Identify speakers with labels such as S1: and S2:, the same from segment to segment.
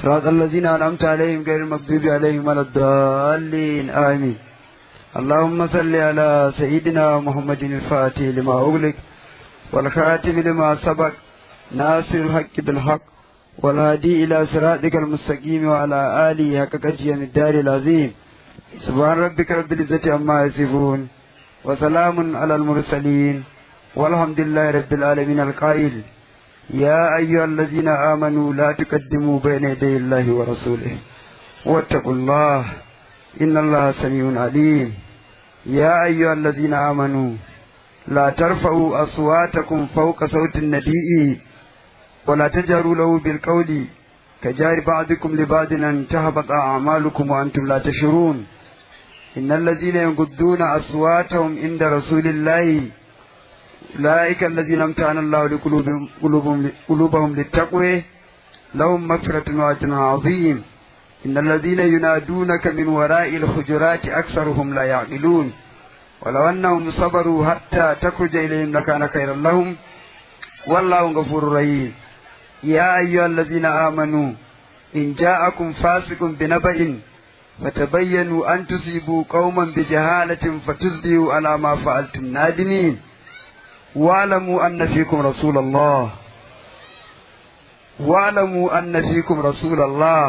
S1: صراط الذين أنعمت عليهم غير المغضوب عليهم ولا الضالين آمين اللهم صل على سيدنا محمد الفاتح لما أغلق والخاتم لما سبق ناصر الحق بالحق والهادي إلى صراطك المستقيم وعلى آله حق قدر الدار العظيم سبحان ربك رب العزة عما يصفون وسلام على المرسلين والحمد لله رب العالمين القائل يا أيها الذين آمنوا لا تقدموا بين يدي الله ورسوله واتقوا الله إن الله سميع عليم يا أيها الذين آمنوا لا ترفعوا أصواتكم فوق صوت النبي ولا تجهروا له بالقول كجار بعضكم لبعض أن تهبط أعمالكم وأنتم لا تشعرون إن الذين يغضون أصواتهم عند رسول الله أولئك الذين امتحن الله لقلوبهم قلوبهم, قلوبهم للتقوى لهم مغفرة وأجر عظيم إن الذين ينادونك من وراء الحجرات أكثرهم لا يعقلون ولو أنهم صبروا حتى تخرج إليهم لكان خيرا لهم والله غفور رحيم يا أيها الذين آمنوا إن جاءكم فاسق بنبأ فتبينوا أن تصيبوا قوما بجهالة فتصبحوا على ما فعلتم نادمين واعلموا أن فيكم رسول الله واعلموا أن فيكم رسول الله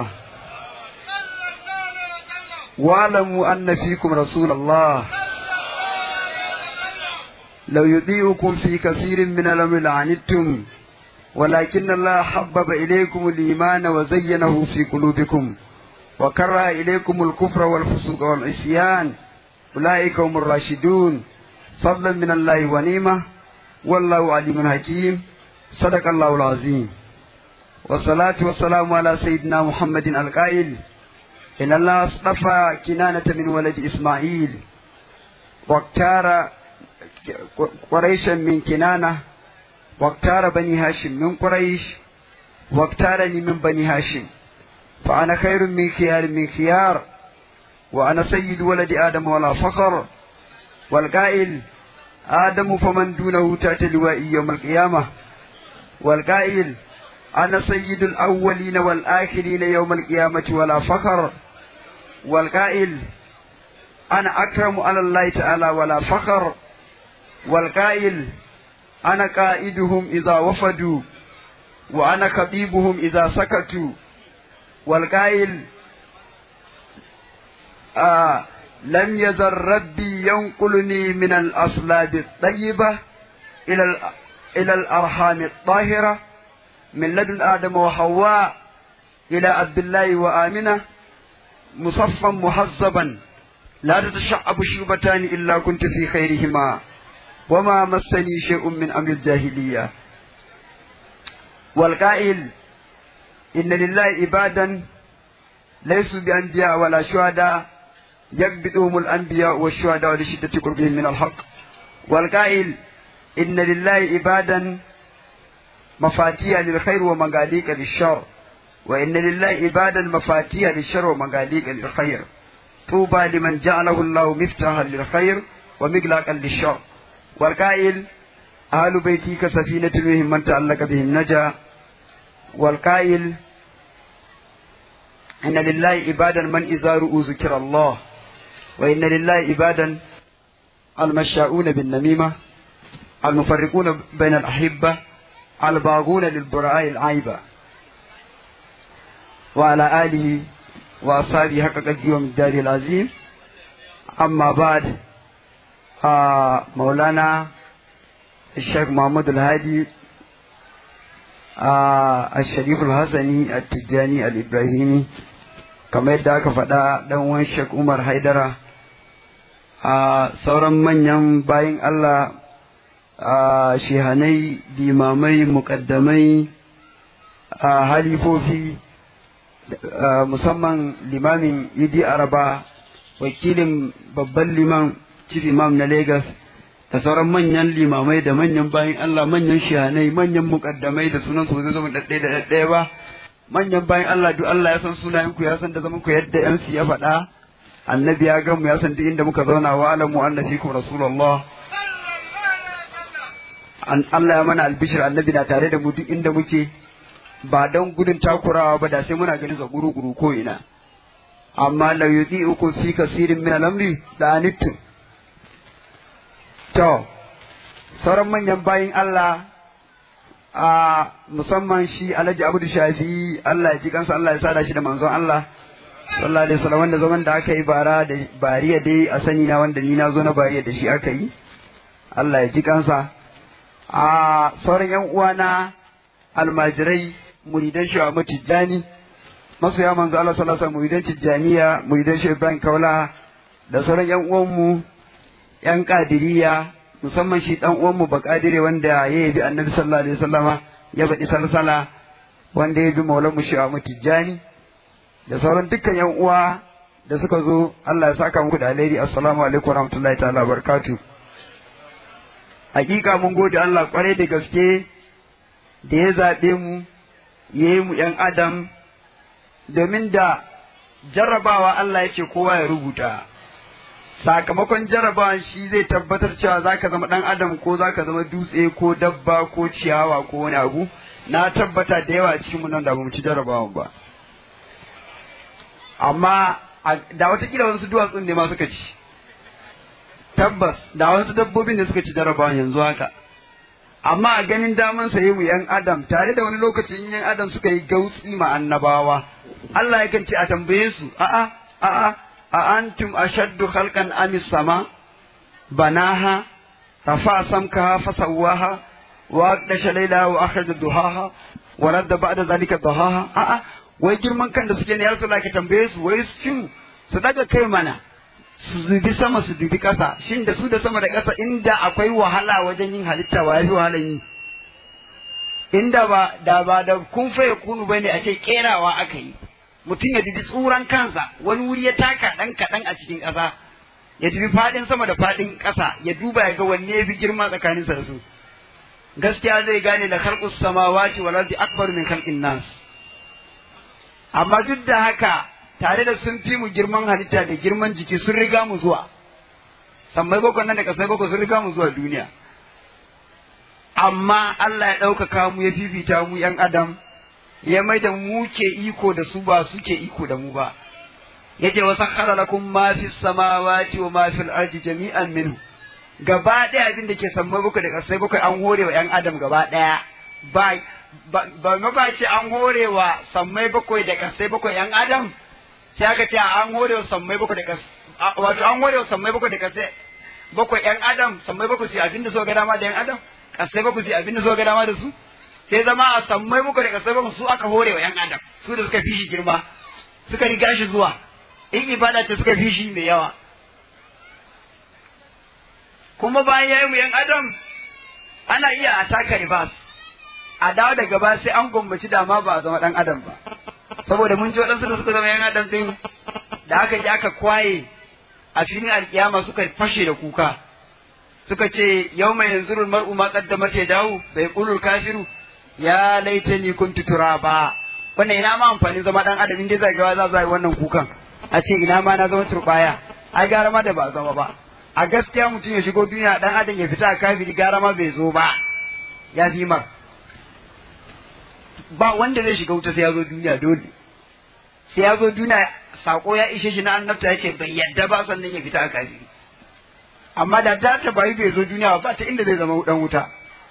S1: واعلموا أن فيكم رسول الله لو يطيعكم في كثير من الأمر لعنتم ولكن الله حبب إليكم الإيمان وزينه في قلوبكم وكره إليكم الكفر والفسوق والعصيان أولئك هم الراشدون فضلا من الله ونعمة والله عليم حكيم صدق الله العظيم والصلاة والسلام على سيدنا محمد القائل إن الله اصطفى كنانة من ولد إسماعيل واختار قريشا من كنانة واختار بني هاشم من قريش واختارني من بني هاشم فأنا خير من خيار من خيار وأنا سيد ولد آدم ولا فخر والقائل آدم فمن دونه تحت لوائي يوم القيامة والقائل أنا سيد الأولين والآخرين يوم القيامة ولا فخر والقائل أنا أكرم على الله تعالى ولا فخر والقائل أنا قائدهم إذا وفدوا وأنا خطيبهم إذا سكتوا والقائل آه لم يزل ربي ينقلني من الأصلاب الطيبة إلى إلى الأرحام الطاهرة من لدن آدم وحواء إلى عبد الله وآمنة مصفا محزبا لا تتشعب شوبتان إلا كنت في خيرهما وما مسني شيء من أمر الجاهلية والقائل إن لله عبادا ليسوا بأنبياء ولا شهداء يكبتهم الأنبياء والشهداء لشدة قربهم من الحق والقائل إن لله عبادا مفاتيح للخير ومغاليق للشر وإن لله عبادا مفاتيح للشر ومغاليق للخير طوبى لمن جعله الله مفتاحا للخير ومغلاقا للشر والقائل أهل بيتي كسفينة بهم من تعلق بهم نجا والقائل إن لله عبادا من إذا رؤوا ذكر الله وإن لله عبادا المشاؤون بالنميمة المفرقون بين الأحبة الباغون للبراء العيبة وعلى آله وأصحابه حق قدر الدار العظيم أما بعد آه مولانا الشيخ محمد الهادي آه الشريف الحسني التجاني الإبراهيمي kamar yadda aka faɗa ɗan uwan Sheikh Umar Haidara a sauran manyan bayin Allah a shehanai limamai muƙaddamai a halifofi musamman limamin Idi Araba wakilin babban liman chief imam na Lagos da sauran manyan limamai da manyan bayin Allah manyan shehanai manyan muƙaddamai da sunan su zai zama ɗaɗɗaya da ɗaɗɗaya ba manyan bayan Allah duk Allah ya san sunayen ku ya san da zaman ku yadda yan ya faɗa annabi ya gan mu ya san duk inda muka zauna wa alamu anna fikum rasulullah an Allah ya mana albishir annabi na tare da mu duk inda muke ba don gudun takurawa ba da sai muna ganin sa guru-guru ko ina amma la uku fi kasirin min al-amri da anittum to sauran manyan bayin Allah a musamman shi Alhaji Abdu Shafi Allah ya ji kansa Allah ya sada shi da manzon Allah sallallahu alaihi wasallam wanda zaman da aka yi bara da bariya dai a sani na wanda ni na zo na bariya da shi aka yi Allah ya ji kansa a sauran yan uwana almajirai muridan shi Ahmad Tijjani masoya manzo Allah sallallahu alaihi wasallam muridan Tijjaniya muridan shi Ibrahim Kaula da sauran yan uwanmu yan kadiriya musamman shi dan uwanmu Bakadire wanda ya yabi Annabi sallallahu alaihi wasallama ya baɗi salsala wanda ya bi Maulana shi Ahmad Tijjani da sauran dukkan yan uwa da suka zo Allah ya saka muku da alheri assalamu alaikum warahmatullahi ta'ala barakatuh hakika mun gode Allah kwarai da gaske da ya zaɓe mu ya yi mu ‘yan adam domin da jarrabawa Allah ya ce kowa ya rubuta sakamakon jarrabawan shi zai tabbatar cewa za ka zama ɗan adam ko za ka zama dutse ko dabba ko ciyawa ko wani abu na tabbata da yawa cikin mu nan da mu ci jarrabawan ba amma da watakila wasu duwatsun ne ma suka ci tabbas da wasu dabbobin da suka ci jarrabawan yanzu haka amma a ganin daman sa mu yan adam tare da wani lokacin yan adam suka yi gautsi ma annabawa Allah yakan ce a tambaye su a'a a'a a antum ashaddu khalqan am sama banaha rafa samkaha fasawwaha wa aqdasha laylaha wa akhraja duhaha wa radda ba'da zalika duhaha a'a wai girman kan da suke ne ya ka tambaye su wai su su daga kai mana su dubi sama su dubi ƙasa shin da su da sama da ƙasa inda akwai wahala wajen yin halitta wa yafi wahalan yi inda ba da ba da kun fa kunu bane a ce kerawa aka yi mutum ya dubi tsuran kansa wani wuri ya taka dan kaɗan a cikin ƙasa ya dubi faɗin sama da faɗin ƙasa ya duba ya ga wanne ya fi girma tsakaninsa da su gaskiya zai gane da khalqus samawati wal ardi akbar min khalqin nas amma duk da haka tare da sun fi mu girman halitta da girman jiki sun riga mu zuwa sammai bakwai nan da kasai bakwai sun riga mu zuwa duniya amma Allah ya ɗaukaka mu ya fifita mu ‘yan adam ya mai da mu ke iko da su ba su ke iko da mu ba yace wa sakhara lakum ma fi samawati wa ma fil ardi jami'an minhu gaba ɗaya abin da ke sammai bakwai da kasai bakwai an hore wa ‘yan adam gaba ɗaya ba ba ba ce an hore wa sammai bakwai da kasai bakwai ‘yan adam sai aka ce an hore wa sammai bakwai da kas wato an hore wa sammai bakwai da kasai bakwai yan adam sammai bakwai su abinda so ga dama da yan adam kasai bakwai su abinda so ga dama da su sai zama a sammai bakwai da kasai bakwai su aka hore wa yan adam su da suka fi shi girma suka riga shi zuwa in ibada ce suka fi shi mai yawa kuma bayan ya yi mu yan adam ana iya a taka ribas a dawo daga ba sai an gwammaci dama ba a zama dan adam ba saboda mun ji waɗansu da suka zama yan adam din da aka ji aka kwaye a filin alkiyama suka fashe da kuka suka ce yau mai yanzu mar'u ma kaddama ce dawo bai kulul kafiru ya laita ni kuntu turaba wannan ina ma amfani zama dan adam inda zai gawa za yi wannan kukan a ce ina ma na zama turbaya ai gara ma da ba zama ba a gaskiya mutum ya shigo duniya dan adam ya fita a kafiri gara ma bai zo ba ya fi mar ba wanda zai shiga wuta sai ya zo duniya dole sai ya zo duniya sako ya ishe shi na annabta ya ce bai yadda ba sannan ya fita a kafiri amma da ta ta bayi bai zo duniya ba ta inda zai zama dan wuta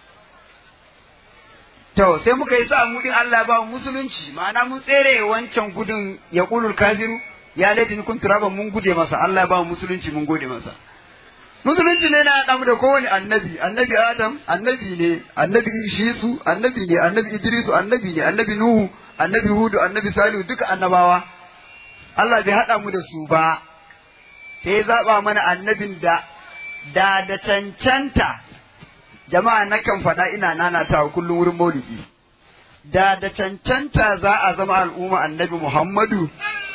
S1: to sai muka yi sa mu din Allah ba mu musulunci ma'ana mun tsere wancan gudun ya kulul kafiru ya laifin kun turaba mun gude masa Allah ba mu musulunci mun gode masa musulunci ne na damu da kowane annabi annabi adam annabi ne annabi shisu annabi ne annabi idrisu annabi ne annabi nuhu annabi hudu annabi salihu duka annabawa Allah bai haɗa mu da su ba sai zaɓa mana annabin da da da cancanta jama'a nakan faɗa ina nanatawa kullum wurin maulidi da da cancanta za a zama al'umma annabi Muhammadu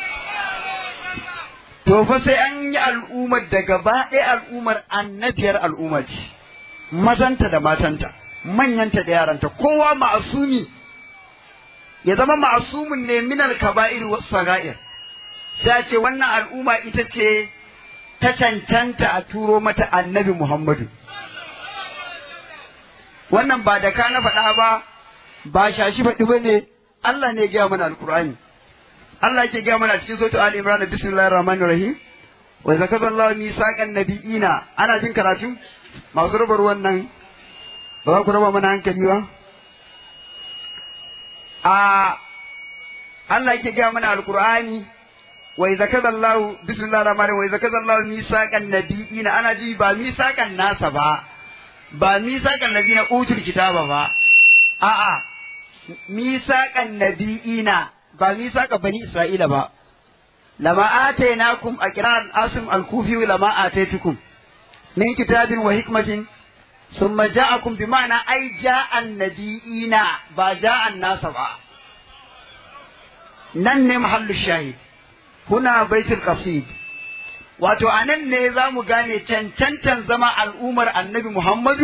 S1: to fa sai an yi al'ummar da gaba ɗaya al'ummar annabiyar al'umma ce mazanta da matanta manyanta da yaranta kowa ma'asumi ya zama ma'asumin ne minal kaba'ir was saga'ir sai ce wannan al'umma ita ce ta cancanta a turo mata annabi Muhammadu wannan ba da ka na faɗa ba ba shashi faɗi ba ne Allah ne ya gaya mana alqur'ani Allah yake gaya mana cikin suratul Ali Imran bismillahir rahmanir rahim wa zakaza Allah misaqan nabiyina ana jin karatu masu rubar wannan ba za ku raba mana hankali ba a Allah yake gaya mana alqur'ani wa zakaza Allah bismillahir rahmanir rahim wa zakaza Allah misaqan nabiyina ana ji ba misaqan nasa ba ba misaqan ladina utul kitaba ba a'a misaqan nabiyina ba misaqa bani isra'ila ba lama atainakum a kiran asim al-kufi lama ataitukum min kitabin wa hikmatin thumma ja'akum bi ma'ana ai ja'an nabiyina ba ja'an nasa ba nan ne mahallu shahid huna baitul qasid wato anan ne za mu gane cancantan zama al'ummar annabi Muhammadu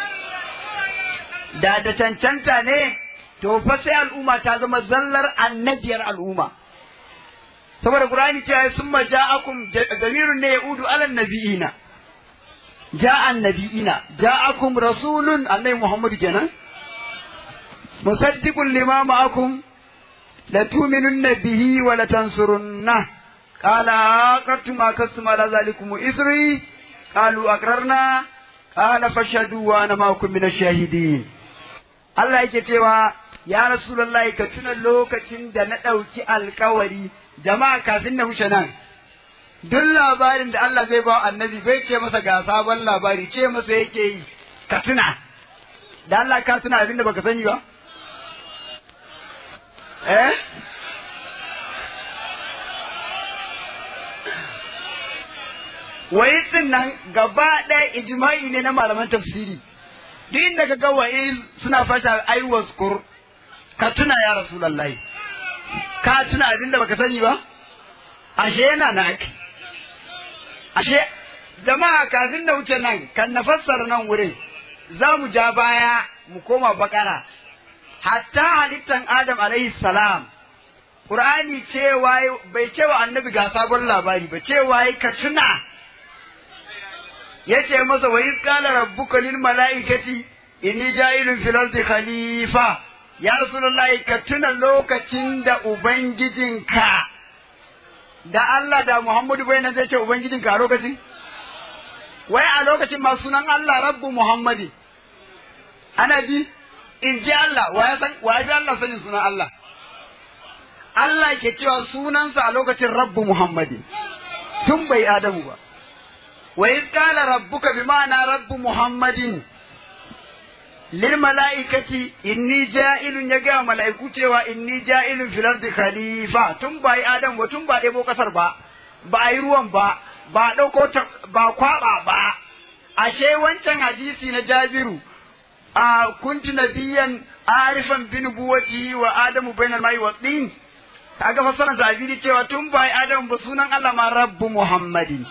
S1: da da cancanta ne to fa sai al'umma ta zama zallar annabiyar al'umma saboda qur'ani cewa summa ja'akum damirun ne yaudu ala nabiyina ja'an nabiyina ja'akum rasulun annabi muhammad kenan musaddiqun lima ma'akum la tu'minunna bihi wa la tansurunna qala aqartum akastum ala zalikum isri qalu aqrarna qala fashhadu wa ana ma'akum min ash-shahidin Allah yake cewa ya Rasulullahi ka tuna lokacin da na ɗauki alkawari jama'a kafin na wuce nan duk labarin da Allah zai ba annabi bai ce masa ga sabon labari ce masa yake yi ka tuna da Allah ka tuna abin da baka sani ba eh wai nan gaba ɗaya ijma'i ne na malaman tafsiri duk inda ka ga wa'il suna fasha ai waskur ka tuna ya rasulullahi ka tuna abin da baka sani ba ashe yana na ake ashe jama'a kafin da wuce nan kan na fassara nan wurin za mu ja baya mu koma bakara hatta halittan adam alaihi salam Qur'ani cewa bai cewa annabi ga sabon labari ba cewa ka tuna yace masa wa iz qala rabbuka lil malaikati inni ja'ilun fil ardi khalifa ya rasulullahi ka tuna lokacin da ubangijinka da Allah da Muhammadu bai nan zai ce ubangijinka a lokacin wai a lokacin ma sunan Allah rabbu Muhammadi ana ji in ji Allah wa ya san wa ya Allah sanin sunan Allah Allah ke cewa sunansa a lokacin rabbu Muhammadi tun bai Adamu ba wa iz qala rabbuka bima'ana rabbu Muhammadin lil mala'ikati inni ja'ilun ya ga mala'iku cewa inni ja'ilun fil ardi khalifa tun bai Adam ba tun ba ɗebo kasar ba ba a yi ruwan ba ba ɗauko ba kwaba ba ashe wancan hadisi na Jabiru a kuntu nabiyan arifan bin buwati wa adamu bainal mai wa din kaga fassarar zabiri cewa tun bai adamu ba sunan Allah ma rabbu muhammadin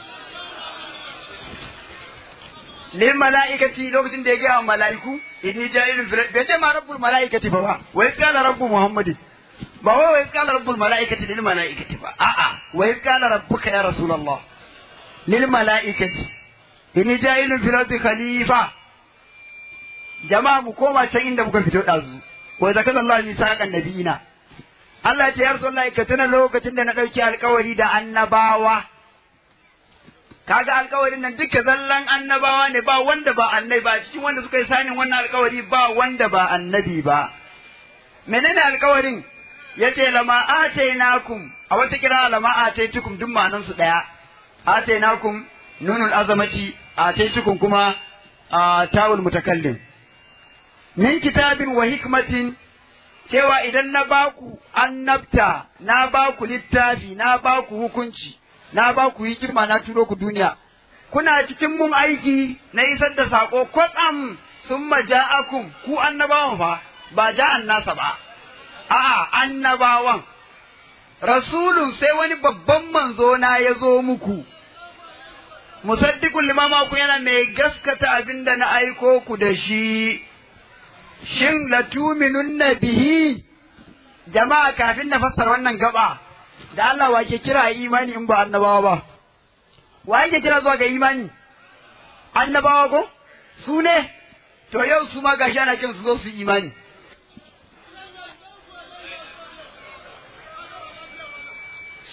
S1: lil mala'ikati lokacin da ya ga mala'iku inni ja'ilun fil bai ce ma rabbul mala'ikati ba ba wai kana rabbu muhammadin ba wai wai kana rabbul mala'ikati lil mala'ikati ba a'a wai kana rabbuka ya rasulullah lil mala'ikati inni ja'ilun fil ardi khalifa jama'a mu koma can inda muka fito ɗazu wa zaka Allah ni saƙan nabiyina Allah ce ya Rasulullahi ka tuna lokacin da na ɗauki alkawari da annabawa kaga alkawarin nan duka zallan annabawa ne ba wanda ba annabi ba cikin wanda suka yi sanin wannan alkawari ba wanda ba annabi ba menene alkawarin yace lama atainakum a wata kira lama ataitukum duk ma'anan su daya atainakum nunul azamati ataitukum kuma a tawul mutakallim min kitabin wa hikmatin cewa idan na baku annabta na baku littafi na baku hukunci na baku hikima na turo ku duniya kuna cikin mun aiki na isar da sako kwatsam sun maja'akum ku annabawan fa ba ja'an nasa ba a'a annabawan rasulun sai wani babban manzo na ya zo muku musaddiqul limama ku yana mai gaskata abinda na aiko ku da shi shin latuminun bihi jama'a kafin na fassara wannan gaba da Allah wa ke kira imani in ba annabawa ba wa yake kira zuwa ga imani annabawa ko su ne to yau su ma gashi ana kin su zo su imani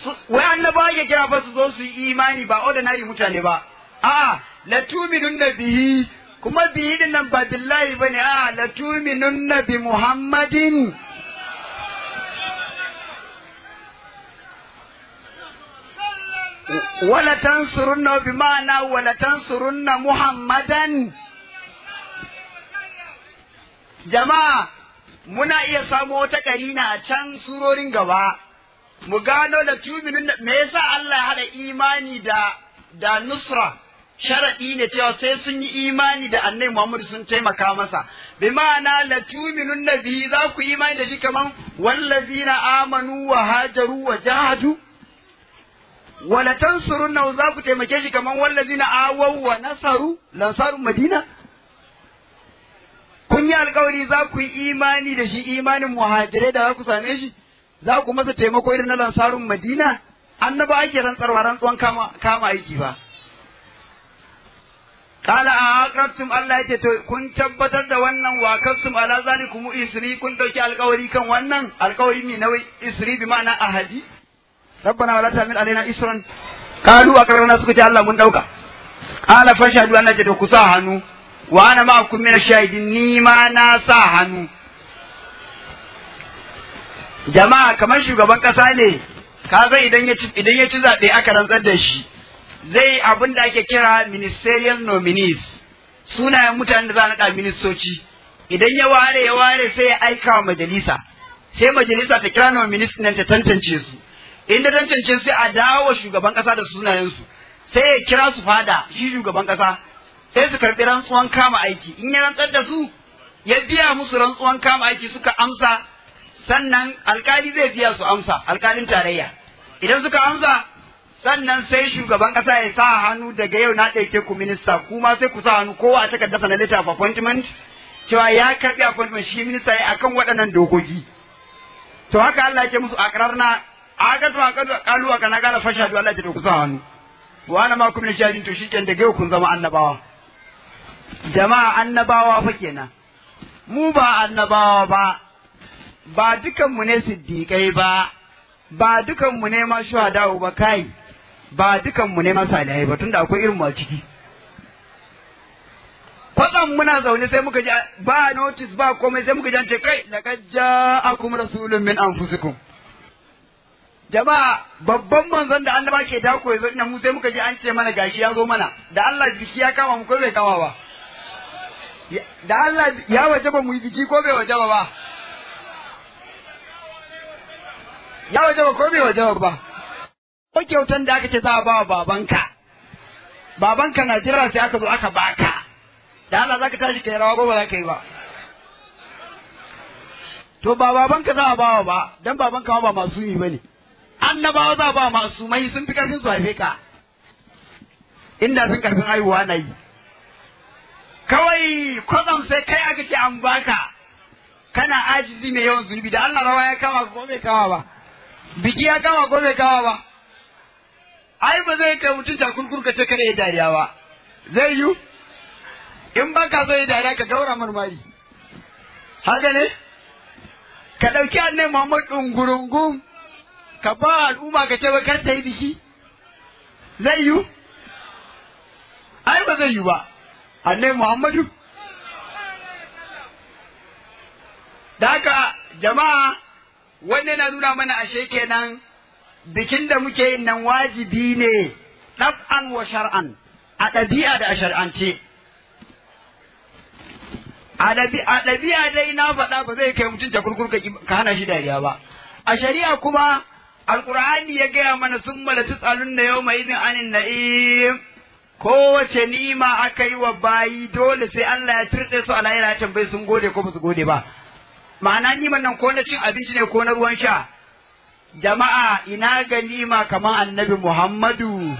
S1: wai annabawa ya kira fa su zo su yi imani ba ordinary mutane ba a la tuminunna bihi kuma bihi din nan ba billahi bane a la tuminunna bi muhammadin wala tansurunna bi ma'ana wala tansurunna muhammadan jama'a muna iya samo wata karina a can surorin gaba mu gano da tuminin me yasa Allah ya hada imani da da nusra sharadi ne cewa sai sun yi imani da annabi Muhammad sun taimaka masa bi ma'ana la tuminun nabi za ku imani da shi kaman wallazina amanu wa hajaru wa jahadu wala tansurunna za ku taimake shi kaman wallazina awaw wa nasaru lansaru madina kun yi alkawari za ku yi imani da shi imanin muhajirai da za ku same shi za ku masa taimako irin na lansarun madina annaba ake rantsarwa rantsuwan kama kama aiki ba Kala a aqrabtum Allah ya ce to kun tabbatar da wannan wa kasum ala zalikum isri kun dauki alkawari kan wannan alkawari mai nawai isri bi ma'ana ahadi rabbana wala ta'mil alaina isran kalu aqrarna suka ce Allah mun dauka qala fashhadu Allah ce to ku sa hannu wa ana ma'akum min shahidin ni ma na sa hannu jama'a kamar shugaban kasa ne kaga idan ya ci idan ya ci zabe aka rantsar da shi zai abin da ake kira ministerial nominees sunayen mutanen da za a naɗa ministoci idan ya ware ya ware sai ya aika wa majalisa sai majalisa ta kira nominees nan ta tantance su inda tantance sai a dawo shugaban kasa da sunayensu sai ya kira su fada shi shugaban kasa sai su karɓi rantsuwan kama aiki in ya rantsar da su ya biya musu rantsuwan kama aiki suka amsa sannan alkali zai biya su amsa alkalin tarayya idan suka amsa sannan sai shugaban kasa ya sa hannu daga yau na ɗauke ku minista kuma sai ku sa hannu kowa a takardarsa na letter of appointment cewa ya karɓi appointment shi minista ya akan waɗannan dokoki to haka Allah ya ce musu akrarna agatu agatu kalu aka na gana fashadu Allah ya ce to ku sa hannu wa ana ma kuma shahidin to shikenan daga yau kun zama annabawa jama'a annabawa fa kenan mu ba annabawa ba ba dukanmu ne siddiƙai ba ba dukanmu ne ma shuhada'u ba kai ba dukanmu ne ma salihai ba tunda akwai irin mu ciki kwatsam muna zaune sai muka ji ba notice ba komai sai muka ji an ce kai laqad ja'akum rasulun min anfusikum jama'a babban manzon da annaba ke dako yazo ina mu sai muka ji an ce mana gashi ya zo mana da Allah biki ya kama mu ko bai kama ba da Allah ya wajaba mu yi biki ko bai wajaba ba ya wajaba ko bai wajaba ba ko kyautan da aka ce za a ba wa babanka babanka na jira sai aka zo aka baka da Allah zaka tashi kai rawa ko ba za ka yi ba to ba babanka za a ba wa ba dan babanka ba masumi bane annabawa za a ba masumai sun fi karfin su haife ka inda sun karfin haihuwa na yi kawai kwatsam sai kai aka ce an baka kana ajizi mai yawan zunubi da Allah rawa ya kama ko bai kama ba biki ya kama ko bai kama ba ai ba zai kai mutum takurkur ka ce kada ya dariya ba zai yi in ba ka so ya dariya ka gaura marmari haka ne ka ɗauki annai Muhammad ɗungurungun ka ba al'umma ka ce ba kar ta yi biki zai yi ai ba zai yi ba annai Muhammadu da haka jama'a wannan na nuna mana ashe kenan bikin da muke yin nan wajibi ne ɗab'an wa shar'an a ɗabi'a da a shar'ance. A ɗabi'a dai na faɗa ba zai kai mutum kurkur ka hana shi dariya ba. A shari'a kuma Alƙur'ani ya gaya mana sun mala tsalun da yau mai izin anin na'im. Kowace ni'ima aka yi wa bayi dole sai Allah ya turɗe su a lahira ya tambayi sun gode ko ba su gode ba. Ma'ana niman nan ko na cin abinci ne ko na ruwan sha. jama'a ina ganima kamar annabi Muhammadu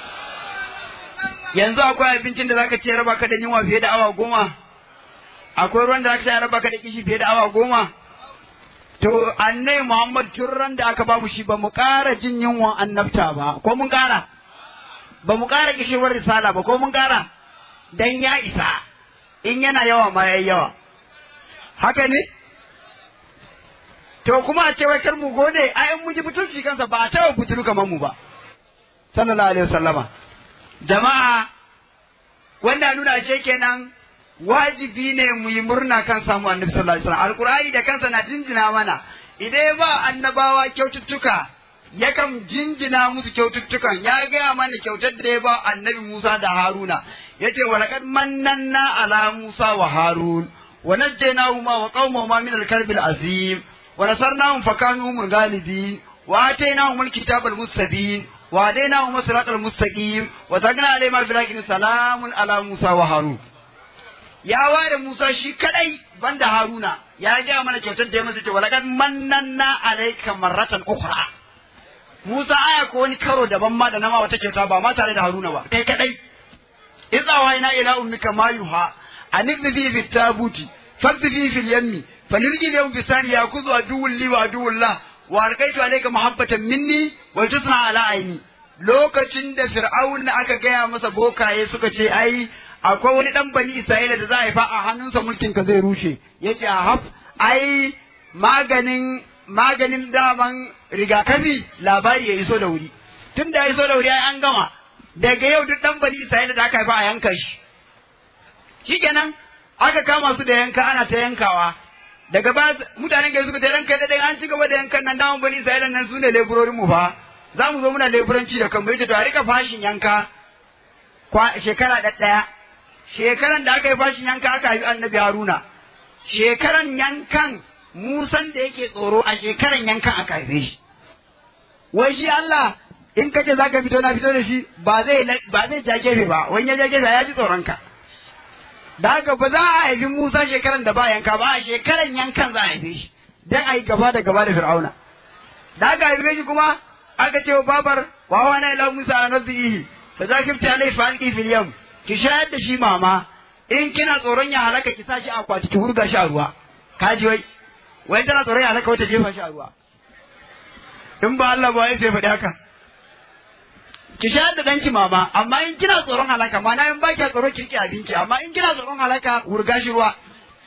S1: yanzu akwai abincin da zaka ce raba ka da yunwa fiye da awa goma akwai ruwan da zaka ce raba ka da kishi fiye da awa goma to annabi Muhammad tun ran da aka bamu shi ba mu ƙara jin yunwan annabta ba ko mun ƙara ba mu ƙara kishewar risala ba ko mun ƙara dan ya isa in yana yawa ma yayi yawa haka ne to kuma a ce wai kar mu gode ai in mun ji butulci kansa ba a taɓa butulu kamar mu ba sallallahu alaihi wasallama jama'a wanda nuna ce kenan wajibi ne mu yi murna kan samu annabi sallallahu alaihi wasallam alqur'ani da kansa na jinjina mana idan ba annabawa kyaututtuka yakan jinjina musu kyaututtukan ya gaya mana kyautar da ya ba annabi Musa da Haruna yace wa laqad mannanna ala Musa wa Harun wa najjaynahuma wa qaumahuma min al-karbi al-azim wa nasarnahum fakanu humul ghalibin wa atainahum al-kitaba al-mustabin wa hadainahum siratal mustaqim wa tagna alayhim bil salamun ala Musa wa Harun ya ware Musa shi kadai banda Haruna ya ga mana kyautar da ya masa ce walaqad mannanna alayka marratan ukhra Musa aya ko wani karo daban ma da nama wata kyauta ba ma tare da Haruna ba kai kadai idza wayna ila ummika ma yuha anibni bi fi tabuti fadhi fi al-yammi fanirji yawm bi sani yakuzu aduwwul li wa aduwwul la wa alqaitu alayka mahabbatan minni wa tusna ala aini lokacin da fir'aun aka gaya masa bokaye suka ce ai akwai wani dan bani Isra'ila da za a haifa a hannunsa mulkin ka zai rushe yace a haf ai maganin maganin daman rigakafi labari ya iso da wuri tun da ya iso da wuri ai an gama daga yau duk dan bani Isra'ila da aka haifa a yanka shi shikenan aka kama su da yanka ana ta yankawa daga ba mutanen gari suka ta ranka da an ci gaba da yankan nan daman bani Isra'ila nan su ne leburorin mu fa za mu zo muna leburanci da kanmu yace to a rika fashin yanka shekara ɗaya shekaran da aka yi fashin yanka aka haifi annabi Haruna shekaran yankan Musan da yake tsoro a shekaran yankan aka haife shi wai shi Allah in kace zaka fito na fito da shi ba zai ba zai ja gefe ba wani ya ja gefe ya ji tsoron ka da haka ba za a haifi Musa shekaran da ba yanka ba a shekaran yankan za a haife shi dan a yi gaba da gaba da Fir'auna da aka haife shi kuma aka ce wa babar wa wana ila Musa a nazihi fa zakifta alai fa alqi fil yam ki shayar da shi mama in kina tsoron ya halaka ki sa shi a kwati ki hurga shi a ruwa kaji wai wai tana tsoron ya halaka wata jefa shi a ruwa in ba Allah ba sai faɗi haka ki shayar da danki mama amma in kina tsoron halaka mana in ba ki tsoron ki rike abinci amma in kina tsoron halaka hurga shi ruwa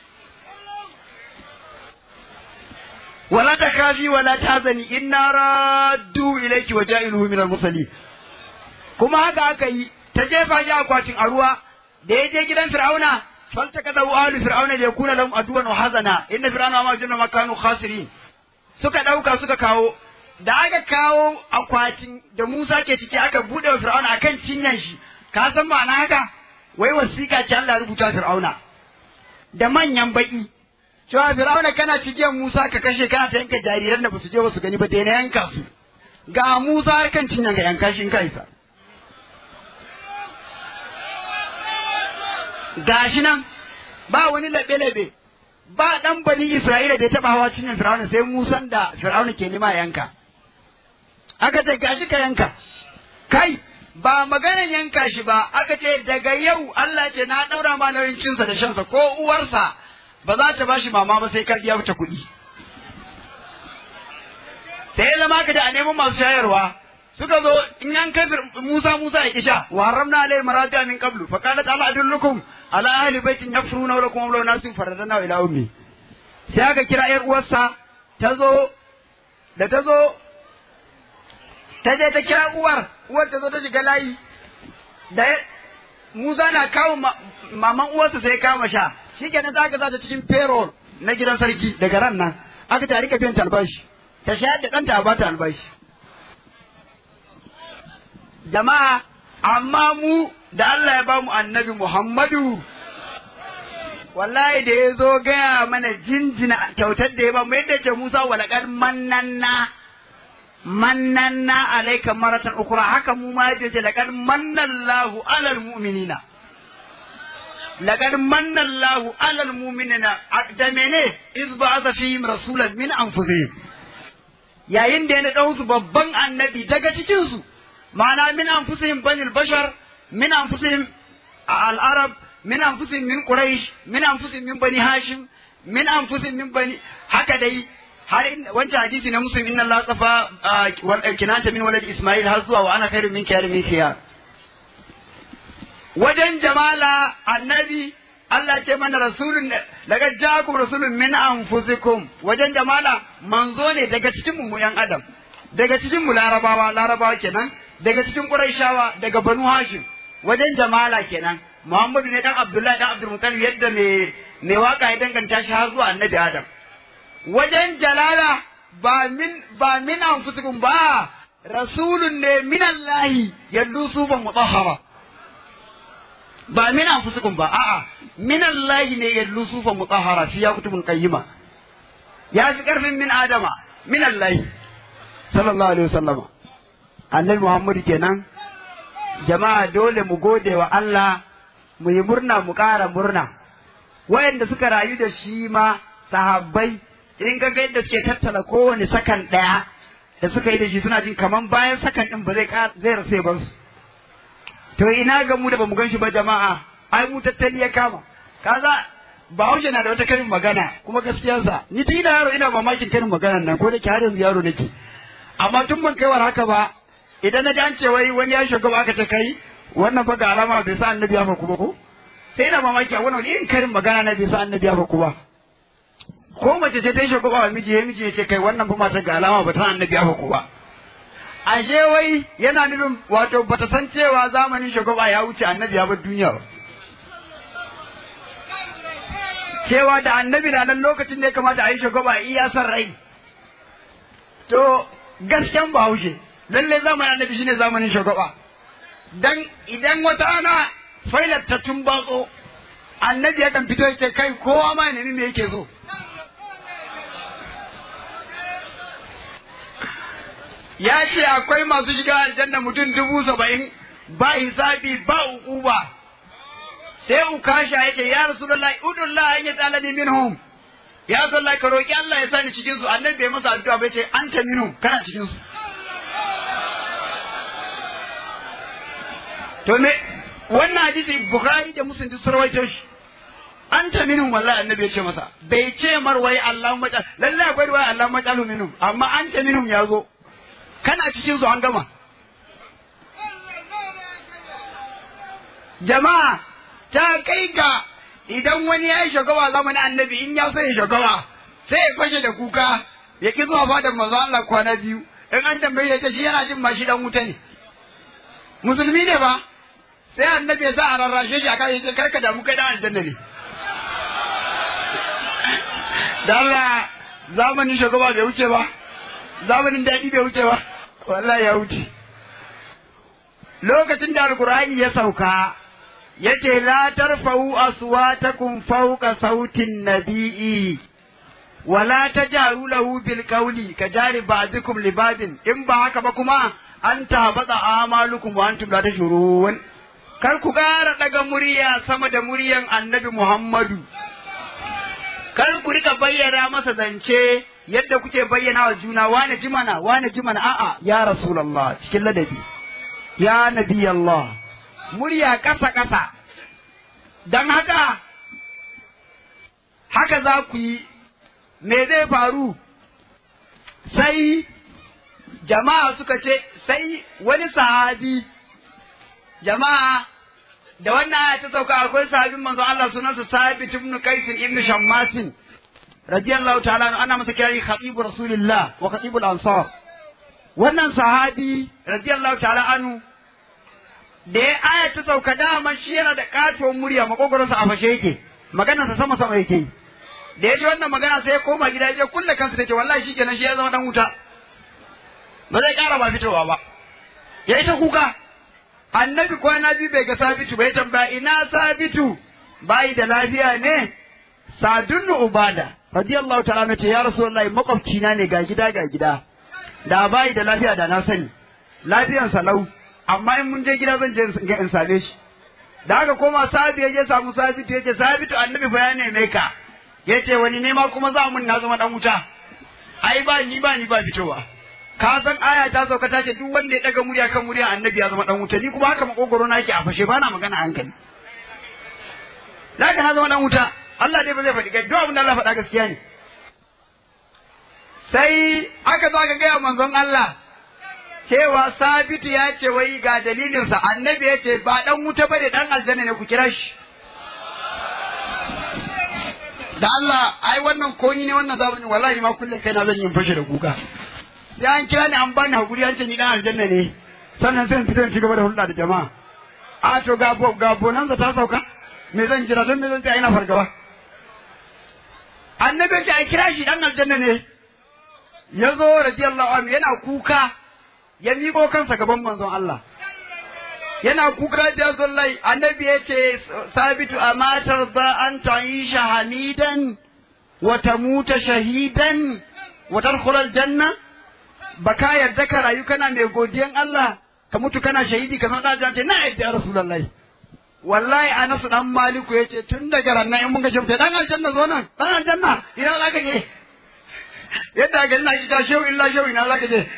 S1: wala takafi wala tazani inna raddu ilayki wa ja'iluhu min al-mursalin kuma haka aka yi ta jefa shi akwatin a ruwa da ya je gidan fir'auna falta kada wa ahli fir'auna da yakuna lahum aduwan wa hazana inna fir'auna ma junna makanu khasirin suka dauka suka kawo da aka kawo akwatin da Musa ke ciki aka bude wa fir'auna akan cinyan shi ka san ma'ana haka wai wasiƙa ce Allah rubuta fir'auna da manyan baki cewa fir'auna kana cikin Musa ka kashe kana ta yanka jariran da basu je basu gani ba dai na yanka su ga Musa har kan cinyan ga yanka shi in ka isa gashi nan ba wani laɓe-laɓe ba ɗan bani Isra'ila da ya taɓa hawa cinyin Fir'auna sai Musan da Fir'auna ke nima yanka. Aka ce gashi ka yanka, kai ba maganan yanka shi ba aka ce daga yau Allah ce na ɗaura ma nauyin cinsa da shansa ko uwarsa ba za ta bashi mama ba sai ka biya ta kuɗi. Sai ya zama ka da a neman masu shayarwa suka zo in an kai Musa Musa ya kisha wa haramna alayhi maradiya min qablu fa qalat ala adullukum ala ahli baitin yafruna lakum wa nasin faradana ila ummi sai aka kira yar uwarsa ta zo da ta zo ta je ta kira uwar uwar ta zo ta shiga layi da Musa na kawo maman uwarsa sai kama sha shikenan za ka sa ta cikin payroll na gidan sarki daga ran nan aka ta rika biyan ta albashi ta shayar da ɗanta a bata albashi jama'a amma mu da Allah ya bamu annabi Muhammadu wallahi da ya zo gaya mana jinjina kyautar da ya bamu yadda ce Musa walaqad mannanna mannanna alayka maratan ukra haka mu ma yace ce laqad mannallahu alal mu'minina laqad mannallahu alal mu'minina da mene iz ba'atha fihim rasulan min anfusihim yayin da ya ɗau su babban annabi daga cikin su ma'ana min anfusihim banil bashar min anfusihim al-arab min anfusihim min quraish min anfusihim min bani hashim min anfusihim min bani haka dai har wancan hadisi na muslim inna Allah tsafa wal kinata min walad isma'il har zuwa wa ana khairu minka ya min khiyar wajen jamala annabi Allah ce mana rasulun daga jakum rasulun min anfusikum wajen jamala manzo ne daga cikin mu yan adam daga cikin mu larabawa larabawa kenan daga cikin quraishawa daga banu hashim wajen jamala kenan muhammadu ne dan abdullahi dan abdul muttalib yadda me me waka ya danganta shi har zuwa annabi adam wajen jalala ba min ba min anfusikum ba rasulun ne min allahi yallu sufan mutahhara ba min anfusikum ba a'a min allahi ne yallu sufan mutahhara fi yakutubul qayyima ya fi karfin min adama min allahi sallallahu alaihi wasallama annabi muhammadu kenan jama'a dole mu gode wa Allah mu yi murna mu ƙara murna wayanda suka rayu da shi ma sahabbai in ga ga yadda suke tattala kowane sakan ɗaya da suka yi da shi suna jin kaman bayan sakan ɗin ba zai zai rasa ba su to ina ga mu da bamu gan shi ba jama'a ai mu tattali ya kama kaza Bahaushe na da wata karin magana kuma gaskiyarsa ni tun ina yaro ina mamakin karin maganar nan ko da ke har yanzu yaro nake amma tun ban kaiwar haka ba idan na ji an ce wai wani ya shugaba aka ce kai wannan fa ga alama bai sa annabi ya faku ba ko sai ina mamaki a wannan irin karin magana na bai sa annabi ya faku ba ko mace ce ta yi shugaba wa miji ya miji ya ce kai wannan fa mata ga alama ba ta annabi ya faku ba ashe wai yana nufin wato bata san cewa zamanin shugaba ya wuce annabi ya bar duniya ba cewa da annabi na nan lokacin da ya kamata a yi shugaba iya san rai to gasken bahaushe lalle zamanin annabi shine zamanin shugaba dan idan wata ana failar ta tumbatso annabi yakan fito yake kai kowa ma ya nemi me yake so ya ce akwai masu shiga aljanna mutum dubu saba'in ba hisabi ba uquba sai ukasha yake ya rasulullahi udullah an yatalani minhum ya rasulullahi ka roki Allah ya sani cikin su annabi bai masa addu'a bai ce anta minhum kana cikin su to me wannan hadisi bukhari da muslim duk sarwaito shi an ta minhum wallahi annabi ya ce masa bai ce mar wai Allahumma ta lalle akwai wai Allahumma ta minhum amma an ta minhum ya zo kana cikin su an gama jama'a ta kai ga idan wani ya yi shugaba zamanin annabi in ya so ya shugaba sai ya fashe da kuka ya ki zuwa fadar manzo Allah kwana biyu in an tambaye ta shi yana jin ma shi dan wuta ne musulmi ne ba sai annabi ya sa a rarrashe shi a kan yace karka damu kai dan aljanna ne da Allah zamanin shugaba bai wuce ba zamanin daɗi bai wuce ba wallahi ya wuce lokacin da alqur'ani ya sauka yace la tarfa'u aswatakum fawqa sautin nabi'i wala tajaru lahu bil qawli kajari ba'dikum li ba'din in ba haka ba kuma an tabata amalukum wa antum la tashurun kar ku ƙara daga murya sama da muryan annabi Muhammadu kar ku rika bayyana masa zance yadda kuke bayyana wa juna wane jimana wane jimana a'a ya rasulullah cikin ladabi ya nabi Allah murya kasa kasa dan haka haka za ku yi me zai faru sai jama'a suka ce sai wani sahabi jama'a da wannan aya ta sauka akwai sahabin manzo Allah sunansa Sabit ibn Qais ibn Shammasin radiyallahu ta'ala ana masa kirari khatibu rasulillah wa khatibul ansar wannan sahabi radiyallahu ta'ala anu da ya aya ta sauka dama shi yana da katuwar murya makogoronsa a fashe yake maganarsa sama sama yake da ya ji wannan magana sai ya koma gida ya je kulle kansa take wallahi shi kenan shi ya zama dan wuta ba zai kara ba fitowa ba ya ita kuka annabi kwana biyu bai ga sabitu bai tambaya ina sabitu bai da lafiya ne sadun ubada radiyallahu ta'ala nace ya rasulullahi makwabci na ne ga gida ga gida da bai da lafiya da na sani lafiyan salau amma in mun je gida zan je in same shi da haka koma sabi ya je samu sabitu yace sabitu annabi fa ya neme ka yace wani nema kuma za mun na zama dan wuta ai ba ni ba ni ba fitowa ka san aya ta sauka ta ce duk wanda ya daga murya kan murya annabi ya zama dan wuta ni kuma haka makogoro na yake a fashe ba na magana hankali zaka na zama dan wuta Allah dai ba zai faɗi duk abin da Allah faɗa gaskiya ne sai aka zo aka gaya manzon Allah cewa sabitu ya ce wai ga dalilinsa annabi ya ce ba dan wuta bane dan aljanna ne ku kira shi da Allah ai wannan koyi ne wannan zamanin wallahi ma kullum kai na zan yi fashe da kuka sai an kira ni an bani hakuri an ce ni dan aljanna ne sannan sai in fito in ci gaba da hulɗa da jama'a a to ga bo ga bonanza ta sauka me zan jira don me zan tsaya ina fargaba annabi ce a kira shi dan aljanna ne ya zo radiyallahu anhu yana kuka ya miƙo kansa gaban manzon Allah yana kuka da zullai annabi ya ce sabitu a matar za an ta'isha hamidan wa tamuta shahidan wa tadkhulal janna baka yarda ka rayu kana mai godiyan Allah ka mutu kana shahidi ka san da ce na yadda ya rasulullahi wallahi Anas dan Maliku yace tun daga ranar in mun ga shafta dan aljanna zo nan dan aljanna ina za ka je yadda ga ina ita shehu illa shehu ina za ka je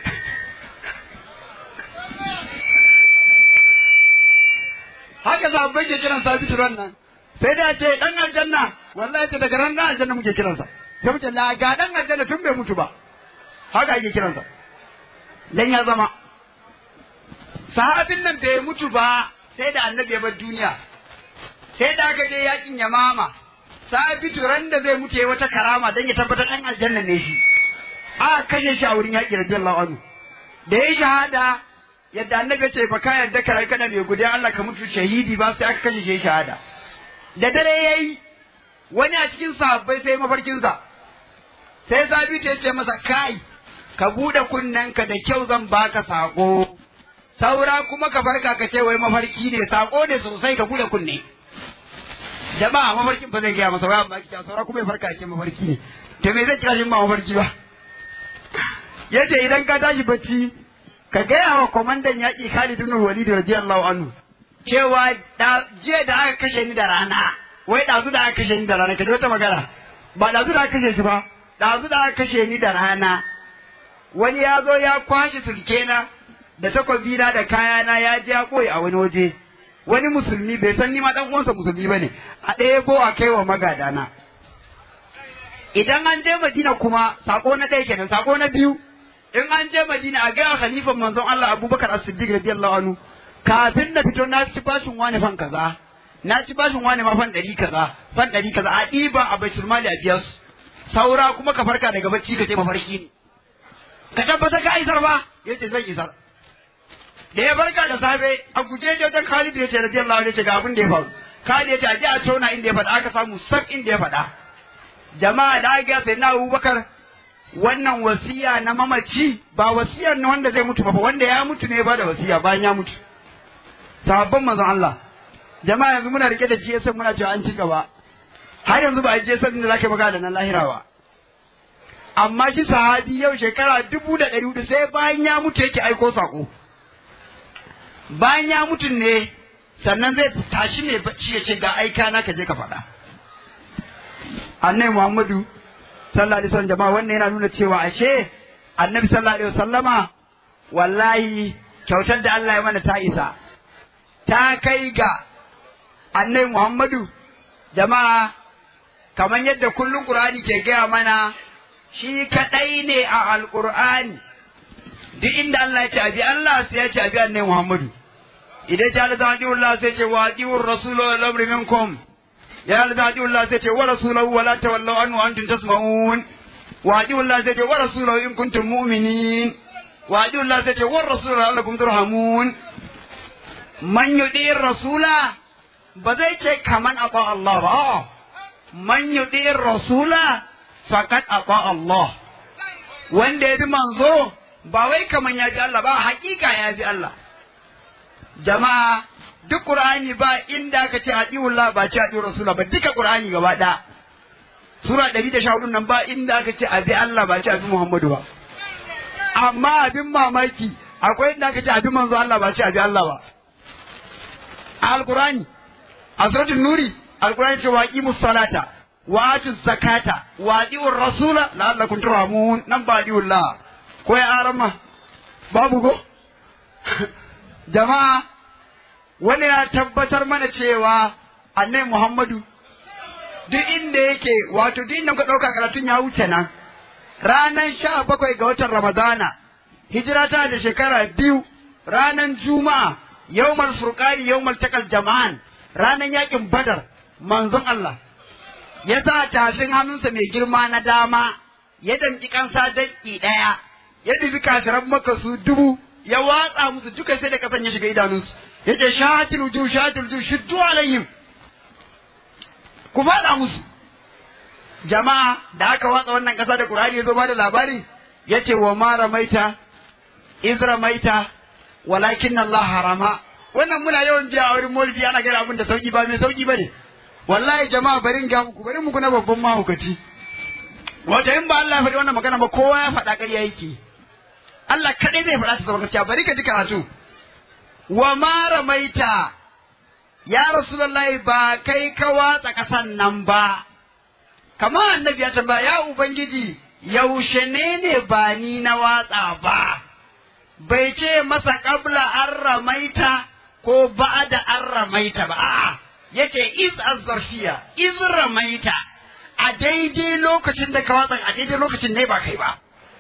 S1: haka sahabbai ke kiran sabitu ran nan sai da ce dan aljanna wallahi ce daga ran dan aljanna muke kiransa sai muke la ga dan aljanna tun bai mutu ba haka ake kiransa dan ya zama sahabin nan bai mutu ba sai da annabi ya bar duniya sai da aka je yakin yamama sabitu ran da zai mutu wata karama dan ya tabbatar dan aljanna ne shi a kashe shi a wurin yaki radiyallahu anhu da ya shahada yadda annabi ce fa ka yarda ka kana mai gudan Allah ka mutu shahidi ba sai aka kashe shi shahada da dare yayi wani a cikin sahabbai sai mafarkin sa sai sabitu ya ce masa kai ka bude kunnenka da kyau zan baka sako saura kuma ka farka ka ce wai mafarki ne sako ne sosai ka bude kunne jama'a mafarkin ba zai gaya masa ba amma kiya saura kuma ya farka ce mafarki ne to me zai kira shi ma mafarki ba yace idan ka tashi bacci ka gaya wa kwamandan yaƙi Khalid ibn Walid radiyallahu anhu cewa da jiya da aka kashe ni da rana wai dazu da aka kashe ni da rana ka ji wata magana ba dazu da aka kashe shi ba dazu da aka kashe ni da rana wani ya zo ya kwashe sulkena da takwabina da kayana ya je ya koyi a wani waje wani musulmi bai san ni ma dan uwansa musulmi bane a ɗaya ko a kai wa magadana idan an je Madina kuma sako na ɗaya kenan sako na biyu in an je Madina a ga khalifan manzon Allah Abubakar As-Siddiq radiyallahu anhu kafin na fito na ci bashin wani fan kaza na ci bashin wani ma fan ɗari kaza fan ɗari kaza a ɗiba a baitul mali a biya su saura kuma ka farka daga bacci ka ce mafarki ne ka tabbata ka isar ba yace zan isar da ya barka da safe a guje je wajen Khalid ya ce radiyallahu anhu ce ga abin da ya faru Khalid ya ce a je a tona inda ya faɗa aka samu sak inda ya faɗa jama'a da aka sai na Abubakar wannan wasiya na mamaci ba wasiyar na wanda zai mutu ba wanda ya mutu ne ba da wasiya bayan ya mutu sahabban manzon Allah jama'a yanzu muna rike da GSM muna cewa an ci gaba har yanzu ba a GSM da zaka magana da nan lahira ba amma shi sahabi yau shekara dubu da ɗari hudu sai bayan ya mutu yake aiko sako bayan ya mutu ne sannan zai tashi mai bacci ya ce ga aika na ka je ka faɗa annai muhammadu sallallahu alaihi wasallam jama'a wannan yana nuna cewa ashe annabi sallallahu alaihi wasallama wallahi kyautar da Allah ya mana ta isa ta kai ga annai muhammadu jama'a kamar yadda kullum qur'ani ke gaya mana shi kadai ne a alqur'ani duk inda Allah ya ce abi Allah sai ya ce abi annai muhammadu idan ya da Allah sai ce wa adiur rasulu wal amri minkum ya da Allah sai ce wa rasuluhu wa la tawallu anhu wa antum tasma'un wa Allah sai ce wa rasuluhu in kuntum mu'minin wa Allah sai ce wa rasuluhu la'allakum turhamun man yudir rasula ba zai ce kaman aba Allah ba man yudir rasula faqad aba Allah wanda ya bi manzo ba wai kaman ya bi Allah ba hakika ya bi Allah jama'a duk Qur'ani ba inda aka ce adiullah ba ce adi rasulullah ba duka Qur'ani gaba ɗaya sura 114 nan ba inda aka ce abi Allah ba ce abi Muhammadu ba amma abin mamaki akwai inda aka ce abi manzo Allah ba ce abi Allah ba al-Qur'ani a suratul nuri al-Qur'ani ce waqimus salata wa atuz zakata wa adiur rasula la'allakum turhamun nan ba adiullah ko ya arama babu go jama'a wani ya tabbatar mana cewa annai Muhammadu duk inda yake wato duk inda muka ɗauka karatun ya wuce nan ranar sha bakwai ga watan Ramadana hijira ta da shekara biyu ranar Juma'a yawmal furqani yawmal takal jama'an ranar yakin Badar manzon Allah ya sa tafin hannunsa mai girma na dama ya danki kansa danki ɗaya ya dubi kafiran maka su dubu ya watsa musu duka sai da kasan ya shiga idanunsu ya ce shatil wujuh shatil wujuh shiddu alayhim ku faɗa musu jama'a da aka watsa wannan ƙasa da Qur'ani ya zo ba da labari ya ce wa ma ramaita iz ramaita walakin Allah harama wannan muna yawan biya a wurin maulidi ana gani abin da sauki ba mai sauki bane wallahi jama'a bari ga muku bari muku na babban mahaukaci wata in ba Allah ya faɗi wannan magana ba kowa ya faɗa ƙarya yake Allah kaɗai zai faɗa ta zama gaskiya bari ka ji karatu wa ma ramaita ya rasulullahi ba kai ka watsa ƙasan nan ba kamar annabi ya tambaya ya ubangiji yaushe ne ne ba ni na watsa ba bai ce masa kabla an ramaita ko ba da an ramaita ba a'a yace is azzarfiya iz ramaita a daidai lokacin da ka watsa a daidai lokacin ne ba kai ba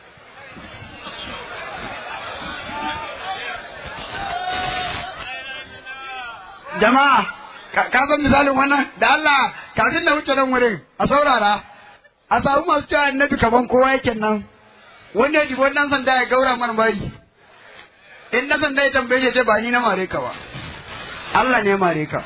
S1: jama'a ka san misalin wannan da Allah kafin da wuce nan wurin a saurara a samu masu cewa annabi kaman kowa yake nan wanda ya jibo dan sanda ya gaura mana bari in na sanda ya tambaye shi ce ba ni na mare ka ba Allah ne mare ka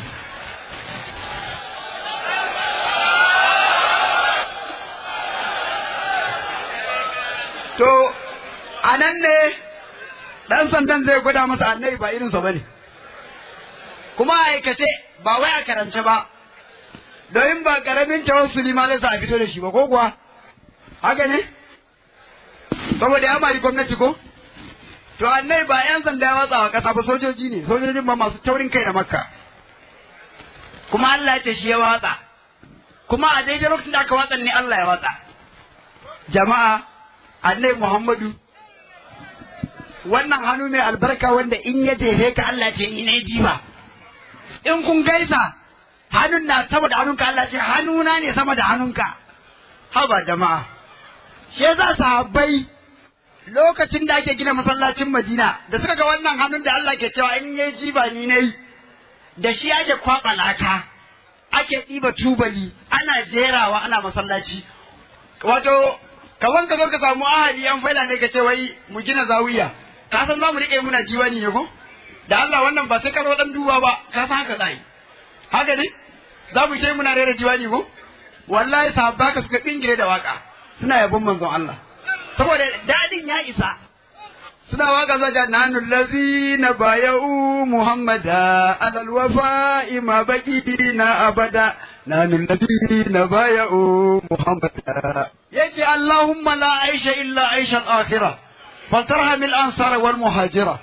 S1: to a nan ne dan sandan zai gwada masa annabi ba irinsa ba ne kuma a aikace ba wai a karance ba domin ba karamin tawassuli ma zai sa a fito da shi ba ko kuwa haka ne saboda ya mari gwamnati ko to annai ba yan sanda ya watsa wa kasa ba sojoji ne sojojin ba masu taurin kai da makka kuma Allah ya ce shi ya watsa kuma a daidai lokacin da aka watsa ne Allah ya watsa jama'a annai Muhammadu wannan hannu mai albarka wanda in ya jefe ka Allah ce ni ne jiba in kun gaisa hannun na sama da hannunka Allah ce hannuna ne sama da hannunka haba jama'a shi yasa sahabbai lokacin da ake gina masallacin Madina da suka ga wannan hannun da Allah ke cewa in yayi jiba ni nayi da shi ake kwaba laka ake ɗiba tubali ana jerawa ana masallaci wato kaman ka zo ka samu ahadi yan faida ne ka ce wai mu gina zawiya ka san za mu riƙe muna diwani ne ko da Allah wannan ba sai ka zo dan duba ba ka san haka zai haka ne za mu ce muna rera diwani ko wallahi sahabba ka suka bingire da waka suna yabon manzon Allah saboda dadin ya isa suna waka zaga nanu lazina bayau muhammada alal wafa'i ma baqina abada nanu lazina bayau muhammada yace allahumma la aisha illa aisha al-akhirah فالترهم الأنصار والمهاجرة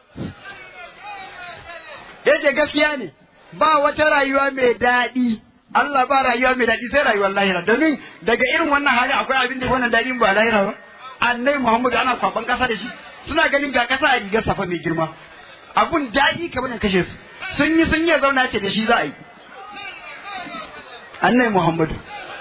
S1: yace gaskiya ne ba wata rayuwa mai daɗi Allah ba rayuwa mai daɗi sai rayuwar lahira domin daga irin wannan hali akwai abin da wannan daɗin ba lahira ba annai Muhammadu ana kwaban kasa da shi suna ganin ga kasa a rigar safa mai girma abun daɗi kamar ya kashe su sun yi sun yi zauna ce da shi za a yi annai Muhammadu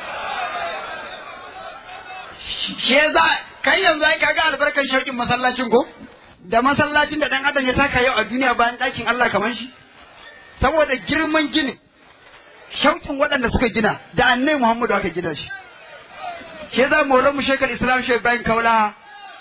S1: shi za kai yanzu ai kaga albarkar shauƙin masallacin ko da masallacin da dan adam ya taka yau a duniya bayan ɗakin Allah kamar shi saboda girman gini shauƙin waɗanda suka gina da annai Muhammadu aka gina shi shi za mu mu shekar Islam Sheikh Bayan Kaula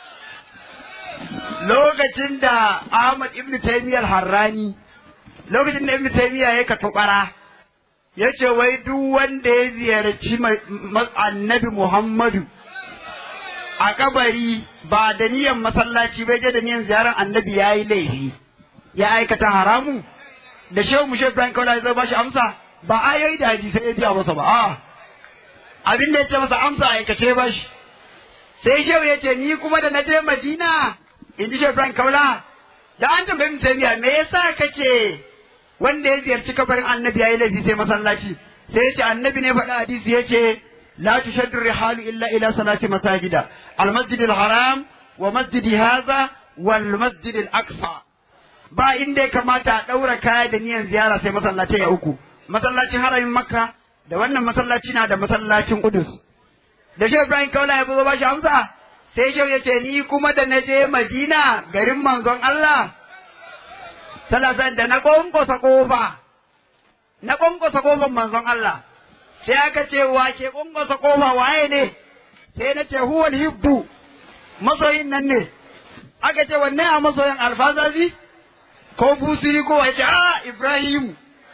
S1: lokacin da Ahmad Ibn Taymiyyah Harrani lokacin da Ibn Taymiyyah ya katubara ya ce wai duk wanda ya ziyarci annabi Muhammadu a kabari ba da niyan masallaci bai je da niyan ziyarar annabi ya yi laifi ya aikata haramu da shehu mushe Ibrahim Kaula ya ba shi amsa ba ayoyi da hadisai ya biya masa ba a abin da ya ce masa amsa a aikace ba shi sai shehu ya ce ni kuma da na je Madina in ji shehu Ibrahim Kaula da an tambayi mutum me yasa kake wanda ya ziyarci kabarin annabi ya yi laifi sai masallaci sai ya ce annabi ne faɗa hadisi ya ce لا تشد الرحال إلا إلى صلاة مساجد المسجد الحرام ومسجد هذا والمسجد الأقصى ba inda ya kamata a ɗaura kaya da niyan ziyara sai masallaci ya uku masallacin haramin makka da wannan masallaci na da masallacin kudus da shehu ibrahim kaula ya zo ba shi amsa sai shehu ya ce ni kuma da na je madina garin manzon allah sallallahu da na ƙwanƙwasa ƙofa na ƙwanƙwasa ƙofar manzon allah sai aka ce wa ke ƙunƙusa ƙofa waye ne sai na ce huwal hibbu masoyin nan ne aka ce wanne a masoyin alfazazi ko busiri ko wace a ibrahim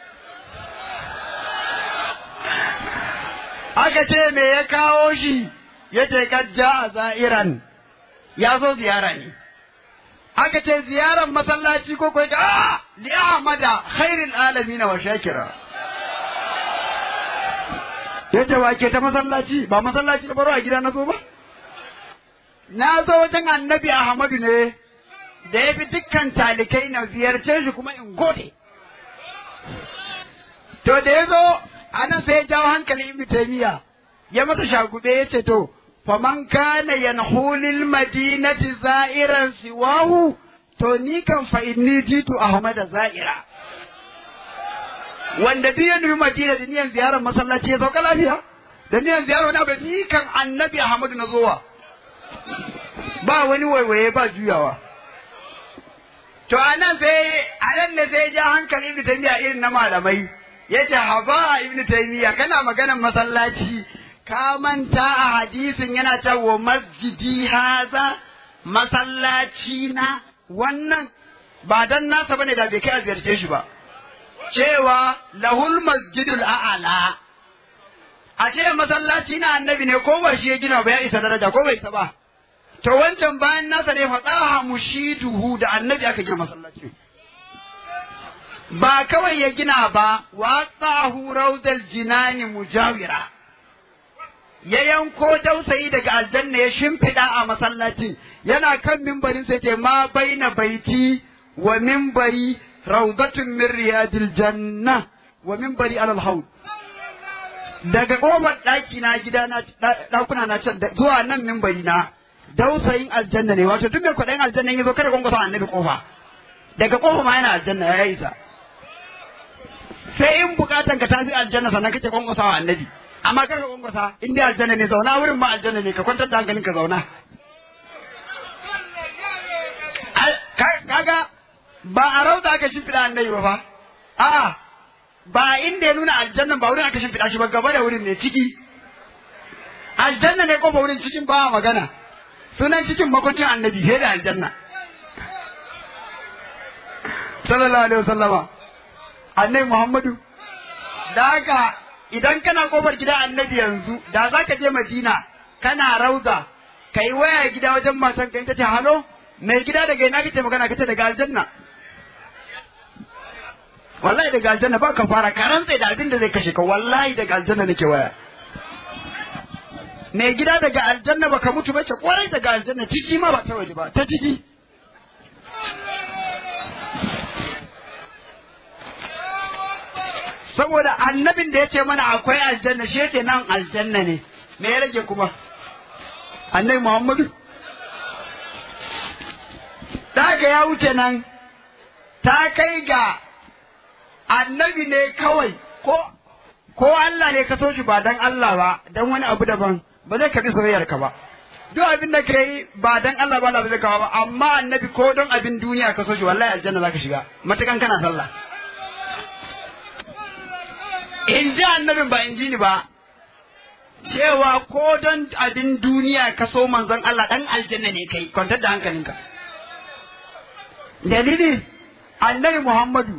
S1: aka ce me ya kawo shi ya ce kajja a za'iran ya zo ziyara ne aka ce ziyarar masallaci ko ko a li ahmada khairul alamin wa shakira yace wa ke ta masallaci ba masallaci da baro a gida na zo ba na zo wajen annabi ahmadu ne da ya fi dukkan talikai na ziyarce shi kuma in gode to da ya zo anan sai ya jawo hankali ibnu taymiya ya masa shagube ya ce to faman kana yanhulil madinati za'iran siwahu to ni kan fa inni jitu ahmada za'ira wanda duk ya nufi madina da niyan ziyarar masallaci ya sauka lafiya da niyan ziyarar wani abu ni kan annabi ahmadu na zowa ba wani waiwaye ba juyawa to anan sai anan ne sai ja hankali ibnu taymiya irin na malamai yace haba ibnu taymiya kana maganar masallaci ka manta a hadisin yana ta wa masjidi haza masallaci na wannan ba dan nasa bane da bai kai a ziyarce shi ba cewa lahul masjidul a'ala a ce masallaci na annabi ne ko ba shi ya gina ba ya isa daraja ko bai isa ba to wancan bayan nasa ne faɗaha mushiduhu da annabi aka gina masallaci ba kawai ya gina ba wa tsahu raudal jinani mujawira ya yanko dausayi daga aljanna ya shimfiɗa a masallacin yana kan mimbarin sai ce ma baina baiti wa mimbari raudatun min riyadil janna wa mimbari alal haud daga kofar ɗaki na gida na ɗakuna na can zuwa nan mimbari na dausayin aljanna ne wato duk mai kwaɗayin aljanna ya zo kada gwangwasa annabi kofa daga kofa ma yana aljanna ya isa sai in bukatan ka tafi aljanna sannan kake gwangwasa wa annabi amma kar ka gwangwasa in dai aljanna ne zauna wurin ma aljanna ne ka kwantar da hankalin ka zauna kaga ba a rauda aka shimfiɗa annabi ba fa a'a ba inda ya nuna aljanna ba wurin aka shimfiɗa shi ba gaba da wurin ne ciki aljanna ne ko ba wurin cikin ba magana sunan cikin makwancin annabi sai da aljanna sallallahu alaihi wasallama annabi muhammadu da haka idan kana kofar gida annabi yanzu da za ka je madina kana rauda ka yi waya gida wajen matan ka ce halo mai gida daga ina kace magana kace daga aljanna wallahi daga aljanna ba ka fara ka rantse da abin da zai kashe ka wallahi daga aljanna nake waya mai gida daga aljanna baka mutu ba ce kwarai daga aljanna ciki ma ba ta waje ba ta ciki saboda annabin da ya ce mana akwai aljanna shi yace nan aljanna ne me ya rage kuma annabi muhammadu daga ya wuce nan ta kai ga annabi ne kawai ko ko Allah ne ka so shi ba dan Allah ba dan wani abu daban ba zai karbi soyayyar ka ba duk abin da kai ba dan Allah ba Allah ba zai kawo ba amma annabi ko don abin duniya ka so shi wallahi aljanna zaka shiga matakan kana sallah in ji annabin ba in ji ni ba cewa ko don abin duniya ka so manzon Allah dan aljanna ne kai kwantar da hankalinka dalili annabi Muhammadu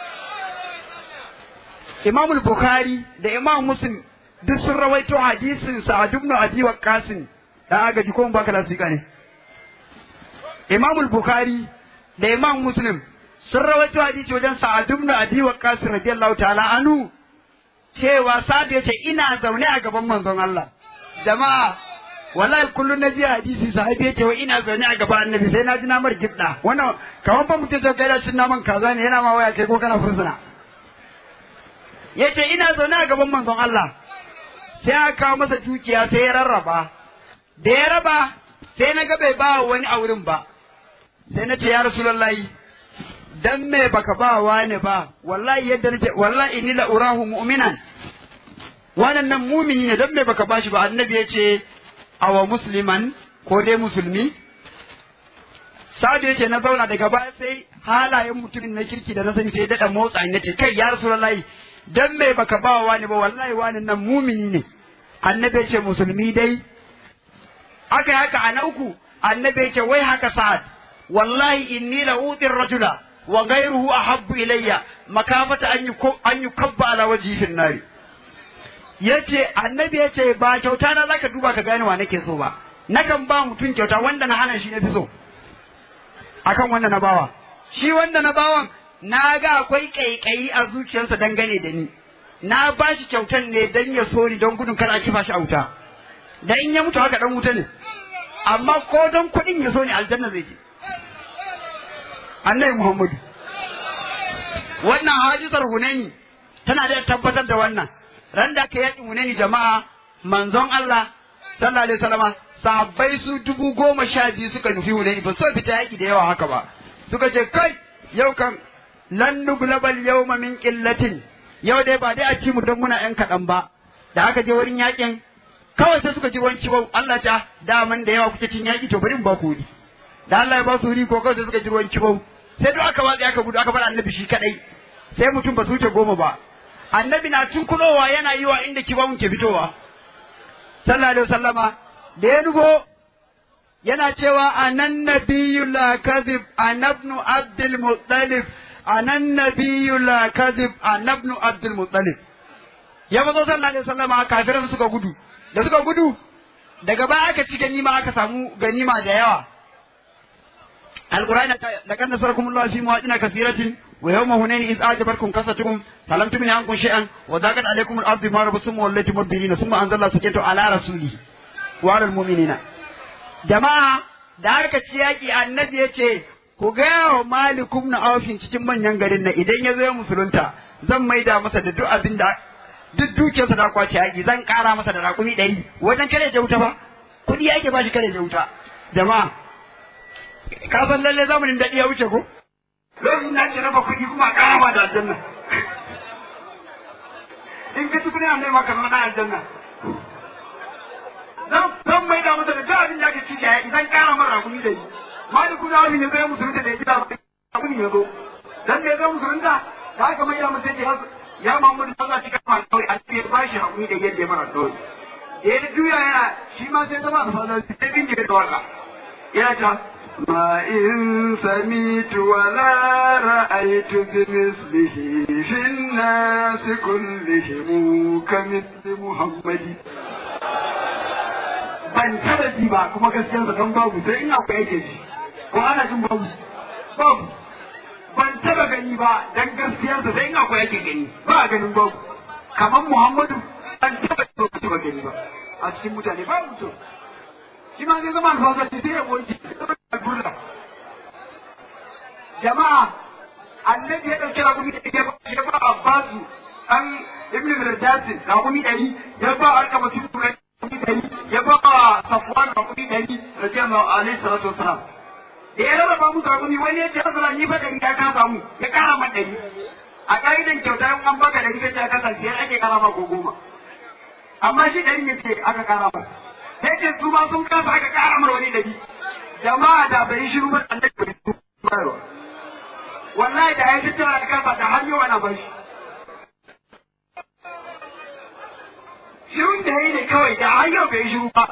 S1: Imam Bukhari da Imam Muslim duk sun rawaito hadisin Sa'ad ibn Abi Waqqas dan agaji ko baka lasika ne Imam Bukhari da Imam Muslim sun rawaito hadisi wajen Sa'ad ibn Abi Waqqas radiyallahu ta'ala anhu cewa Sa'ad yace ina zaune a gaban manzon Allah jama'a wallahi kullun na ji hadisi sahabi yace wa ina zaune a gaban annabi sai na ji namar gibda wannan kaman ba mutum sai kai da cin naman kaza ne yana ma waya kai ko kana fursuna yace ina zaune a gaban manzon Allah sai aka kawo masa dukiya sai ya rarraba da ya raba sai na ga bai ba wani a wurin ba sai na ce ya rasulullahi dan me baka ba wani ba wallahi yadda nace wallahi inni la urahu mu'minan wannan nan mumini ne dan me baka bashi ba annabi yace awa musliman ko dai musulmi Sa'adu yace na zauna daga baya sai halayen mutumin na kirki da na sani sai daɗa motsa in nace kai ya rasulullahi dan me baka ba wani ba wallahi wani nan mumini ne annabi ce musulmi dai aka haka a na uku annabi ce wai haka sa'ad wallahi inni la utir rajula wa ghayruhu ahabbu ilayya makafata an an yukabba ala wajhi fin nari yace annabi yace ba kyauta na zaka duba ka gane wa nake so ba nakan ba mutum kyauta wanda na hana shi na fi so akan wanda na bawa shi wanda na bawan na ga akwai kaikayi a zuciyarsa dangane da ni na ba shi kyautan ne dan ya so ni don gudun kar a kifa shi a wuta da in ya mutu haka dan wuta ne amma ko don kuɗin ya so ni aljanna zai je annabi muhammadu wannan hajisar hunaini tana da tabbatar da wannan ran da aka yaƙi hunaini jama'a manzon Allah sallallahu alaihi wasallama sahabbai su dubu goma sha biyu suka nufi hunaini ba so fita yaƙi da yawa haka ba suka ce kai yau kan lan nuglabal yawma min qillatin yau dai ba dai a ci mu don muna yan kaɗan ba da aka je wurin yaƙin kawai sai suka ji ruwan kibau Allah ta daman da yawa kuke cin yaƙi to bari in ba ku wuri da Allah ya ba su wuri ko kawai sai suka ji ruwan kibau sai duk aka watsi aka gudu aka bar annabi shi kadai sai mutum ba su wuce goma ba annabi na tunkulowa yana yi wa inda kibawun ke fitowa sallallahu alaihi wasallama da ya dugo yana cewa anan nabiyyu la kadhib anabnu abdul muttalib anan nabiyyu la kadhib anabnu abdul muttalib ya mazo sallallahu alaihi wasallama kafiran suka gudu da suka gudu daga baya aka ci ganima aka samu ganima da yawa القرآن لقد نصركم الله في مواطن كثيرة ويوم هنين إذ أعجبتكم كثرتكم فلم تغن عنكم شيئا وضاقت عليكم الأرض بما رحبت ثم وليتم مدبرين ثم أنزل الله سكينته على رسوله وعلى المؤمنين جماعة da aka ci yaƙi annabi ya ce ku gaya wa malikum na aufin cikin manyan garin nan idan ya zo ya musulunta zan maida masa da duk abin da duk dukiyarsa da kwace yaƙi zan ƙara masa da raƙumi ɗari wajen kare ja wuta ba kuɗi yake ba shi kare ja wuta jama'a ka san lalle zamanin daɗi ya wuce ko lokacin da ake raba kuɗi kuma a ƙara ba da aljanna in ka tukuni an nema ka zama ɗan aljanna zan mai da masa da duk abin da ake ci da yaƙi zan ƙara mara rakumi da yi maliku na abin ya zo ya musulunta da ya gida rakumi ya zo dan da ya zo musulunta da aka mai da masa ya ya mamudu ba za ci kama kawai a cikin ba shi rakumi da yadda ya mara kawai da ya juya yana shi ma sai zama a fasa sai bin da waka yana ta ما إن سميت ولا رأيت بمثله في الناس كلهم كمثل محمد ban taba ji ba kuma gaskiyar sa kan babu sai ina ku yake ji ko ana jin babu babu ban taba gani ba dan gaskiyar sa sai ina ku yake gani ba ganin babu kamar Muhammadu ban taba taba gani ba a cikin mutane ba mutum shi ma zai zama alfasa ce sai ya boye alburla jama'a annabi ya dauki rakumi da ya ba ya ba abbasu an ibn mirdasin rakumi dari ya ba alkama su rakumi dari ya ba safwan rakumi dari radiyallahu alaihi salatu wasalam da ya raba musu rakumi wani ya ce asala ni fa dari ya kasa mu ya kara ma dari a ka'idan kyauta in an baka dari kace ka kasa sai ake kara ma ko goma amma shi dari ne ce aka kara ma sai ce su ma sun kasa aka kara mar wani dari jama'a da bai shiru ba annabi bai shiru wallahi da ya tattara da kafa da har yau ana bar shi shirun da yayi ne kawai da har yau bai shiru ba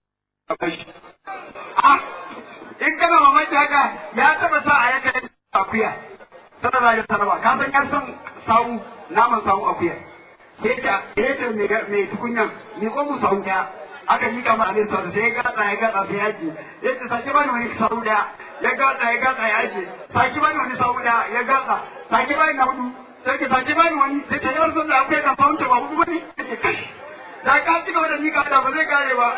S1: ah in kana mamaki haka ya taba sa a yanka akuya sallallahu alaihi wasallam ka san yar son sawu naman sawu akuya sai ta sai ta mai tukunyan ni ko mu sawu daya aka yi kama abin sau sai ya gatsa ya gatsa sai ya ce ya ce sake bani wani sau da ya gatsa ya gatsa ya ce sake bani wani sau da ya gatsa sake bani na hudu sai ke sake bani wani sai ta yawar sun da akwai kan fahimta ba hudu bane ya ce kashi da ka ci gaba da ni ka da ba zai kare ba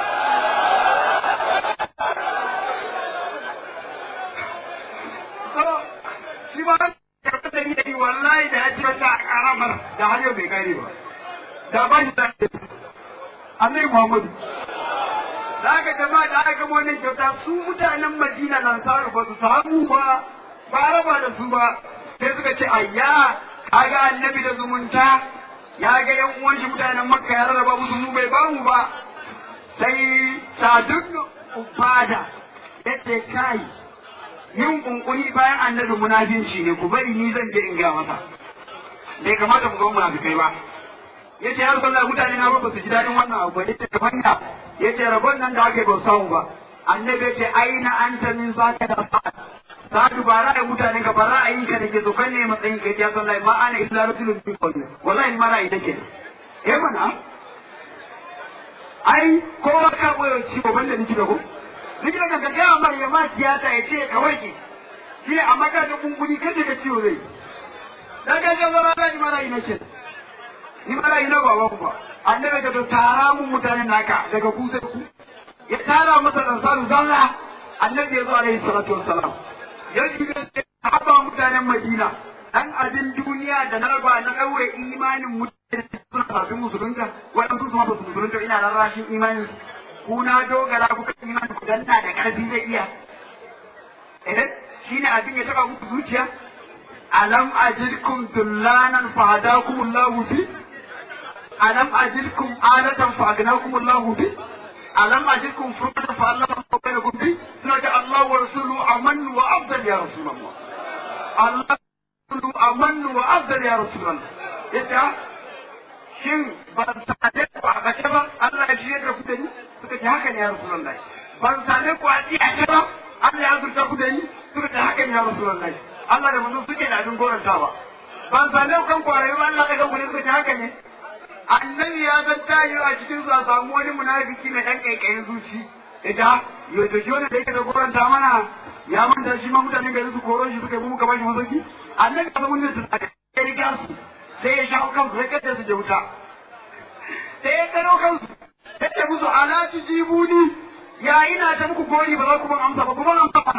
S1: shi ba ya da ni da ni wallahi da ya ci wata a karamar da har yau bai kare ba da ba shi da annabi Muhammadu. Da aka jama'a da aka gama wannan kyauta su mutanen Madina nan saru ba su samu ba ba raba da su ba sai suka ce ayya kaga annabi da zumunta ya ga yan uwan shi mutanen Makka ya rarraba musu mu bai ba mu ba sai Sadun Ubada yace kai yin kunkuni bayan annabi munafinci ne ku bari ni zan je in ga masa
S2: bai kamata mu zo munafikai ba yace ya rasulullah mutane na ba su ji dadin wannan abu yace kamar ya yace rabon nan da ake ba samu ba annabi yace aina anta min zaka da sa'ad sa'adu ba ra'ayin mutane ka ba ra'ayin ka dake so kan ne matsayin ka ya sallah ma ana illa rasulun bi qawli wallahi ma ra'ayi take eh mana ai kowa ka koyo ci ba banda niki da ko niki da ka ga amma ya ma tiyata yace ka warke shi amma ka ga kunkuni kace ka ciwo zai daga ga zama da ni ma ra'ayi nake ni ma ra'ayi na baba ku ba annabi ka tara mun mutanen naka daga ku sai ku ya tara masa ansaru zalla annabi ya zo alaihi salatu wassalam ya ji da haba mutanen madina dan abin duniya da na raba na daure imanin mutane suna kafin musulunta waɗansu su ma ba su musulunta ina da rashin imanin ku na dogara ku kan imanin ku danna da ƙarfi zai iya eh shine abin ya taba muku zuciya alam ajidkum dullanan fa hadakum Allahu bi alam ajidkum alatan fa agnakum Allahu bi alam ajidkum furqatan fa allafa bainakum bi suna Allah wa rasuluhu amannu wa afdal ya rasulullah Allah rasuluhu amannu wa afdal ya rasulullah yace shin ban sade ku a kashe ba Allah ya shirya da ku da ni suka ce haka ne ya rasulullah ban sade ku a tsiyace ba Allah ya zurta ku da ni suka ce haka ne ya rasulullah Allah da manzon suke da abin gorantawa ban sade ku kan kwarai ba Allah daga ku ne suka ce haka ne annabi ya san tayo a cikin su a samu wani munafiki mai dan kaikayin zuci ita yo to shi wanda yake da goranta mana ya manta shi ma mutanen gari su koro shi suka yi muka bashi masauki annabi ya san wannan su ya riga su sai ya shawo kansu sai kace su je wuta sai ya karo kansu sai ya musu ala jibuni ya ina ta muku gori ba za ku ban amsa ba ku ban amsa ba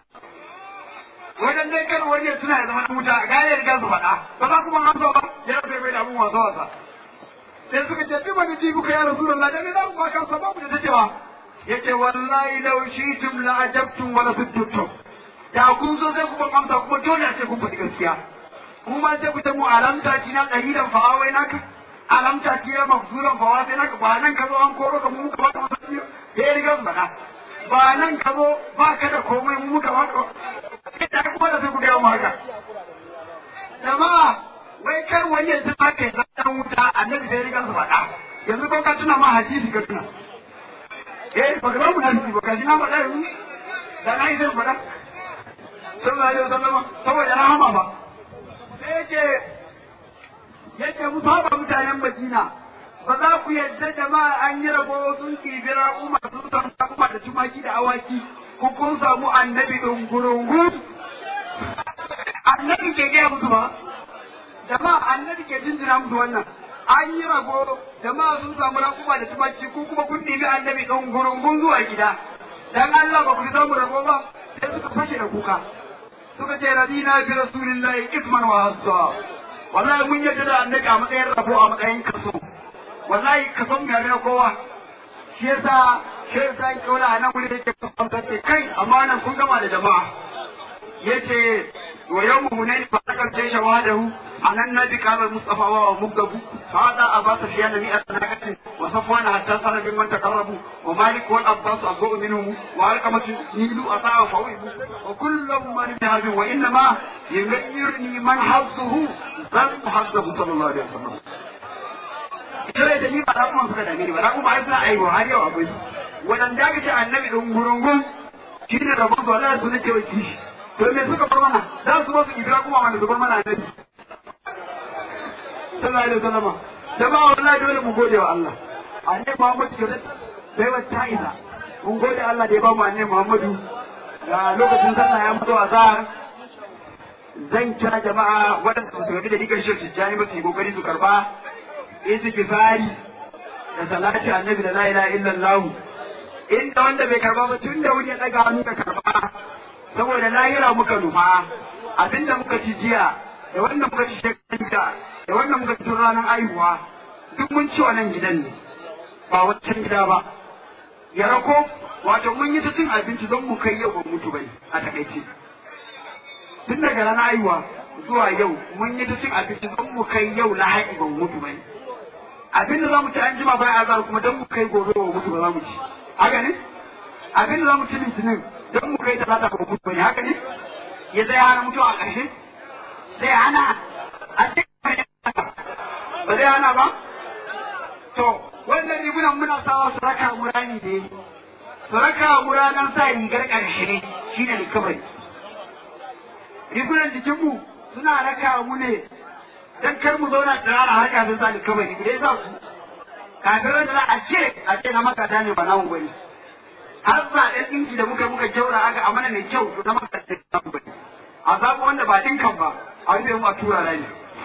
S2: wajen dai kar wani suna ya zama wuta ga ya riga su faɗa ba za ku ban amsa ba ya rufe mai da abun wasa wasa sai suka ce bi wani jibu ka ya rasulullah da me za mu baka sababu da tacewa yace wallahi law shi'tum la ajabtum wa la sujudtum da kun so sai ku ban amsa kuma dole sai kun faɗi gaskiya kuma sai ku ta mu alamta ki na qalilan fa awai naka alamta ki na mafzulan fa wasai naka ba nan ka zo an koro ka mu muka baka masaki ya riga mu bada ba nan ka zo ba ka da komai mu muka baka da kuma da sai ku ga mu haka jama'a wai kar wani ya ta haka ya zama wuta annabi sai riga su faɗa yanzu ko ka tuna ma hadisi ka tuna eh ba ga mu hadisi ba ka ji na faɗa yanzu da na yi zai faɗa sallallahu alaihi wasallam saboda rahama ba sai yake yake mu saba mutanen Madina ba za ku yadda jama'a an yi rabo sun kibira umar sun samu kuma da tumaki da awaki ku kun samu annabi dungurungu annabi ke gaya musu ba jama'a annabi ke jinjina musu wannan an yi rago jama'a sun samu rakuma da tumaki ko kuma kun ɗibi annabi dungurungun zuwa gida dan Allah ba ku samu rago ba sai suka fashe da kuka suka ce radina bi rasulillahi isman wa hassa wallahi mun yadda da annabi a matsayin rabo a matsayin kaso wallahi kaso mu yare kowa shi yasa shi yasa in kaula a nan wuri yake kasantar da kai amma nan kun gama da jama'a yace wa yawmu hunayn fa takal jaysha wahdahu anan nabi kama mustafa wa mugdabu hada abasa fi annabi asnaqatin wa safwan hatta sara bin man taqarrabu wa malik wal abbas abu minhum wa alqamat nilu ata'a fawibu wa kullu man bihadhi wa inna ma yughayyirni man hazzuhu zan hazzuhu sallallahu alaihi wasallam ita da ni ba da kuma suka dame ni ba da kuma ai suna aiwa har yau akwai wadanda aka ce annabi dungurungun shi ne rabon su Allah su ne ke waki shi to me suka bar mana za su ba su ibra kuma wanda su bar mana annabi sallallahu alaihi wasallam jama'a wallahi dole mu gode wa Allah annabi Muhammad ke bai wa ta'ida mun gode Allah da ya ba mu annabi Muhammadu ga lokacin sallah ya mutu a zahar zan kira jama'a waɗanda su gabi da dikar shi tijjani ba su yi kokari su karba istighfari da salati annabi da la ilaha illallah inda wanda bai karba ba tun da wuri ya daga hannu ka karba saboda lahira muka nufa abinda muka ci jiya da wannan muka ci shekaran da da wannan muka ci ranar aihuwa duk mun ci wannan gidan ne ba wancan gida ba ya rako wato mun yi ta cin abinci don mu kai yau ba mutu bai a takaice tun daga ranar aihuwa zuwa yau mun yi ta cin abinci don mu kai yau lahadi ba mutu bai abinda za mu ci an jima bayan azar kuma don mu kai gobe ba mutu ba za mu ci haka ne abinda za mu ci litinin don mu kai talata ba mutu ba ne haka ne ya zai hana mutuwa a ƙarshe zai hana a cikin ba zai hana ba to wannan rigunan muna sawa su raka mu rani da yi su raka mu ranar sa rigar ƙarshe shi ne likabari rigunan jikinmu suna raka mu ne dan kar mu zauna tsirara har kafin sa likabari da ya sa su kafin da za a ce a ce na makata ne ba namu bane har zaɓen ɗinki da muka muka jaura aka amana mai kyau to na makata ne ba namu bane a zaɓi wanda ba ɗinkan ba a rufe mu a tura rani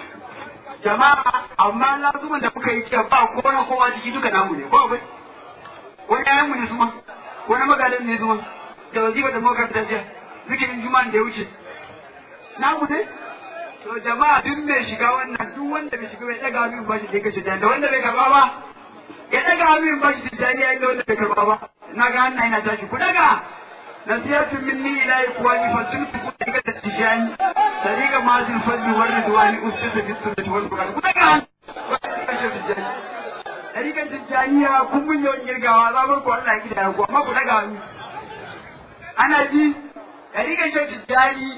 S2: jama'a amma lazuman da muka yi ce ba ko na kowa ciki duka namu ne ko akwai wani ƴaƴanmu ne suma wani magadan ne suma da wazifa da muka fita jiya zikirin juma'an da ya wuce namu ne to jama'a duk mai shiga wannan duk wanda bai shiga bai daga hannu ba shi da kashe da wanda bai karba ba ya daga hannu ba shi da ya da wanda bai karba ba na ga hannu ina tashi ku daga nasihatun minni ila ikwani fa sun ku daga da tijani tariqa mazil fadli war ridwani ustaza bi sunnati wal qur'an ku daga hannu tariqan tijaniya kun mun yawan girgawa za ku Allah ya kida ku amma ku daga hannu ana ji tariqan tijani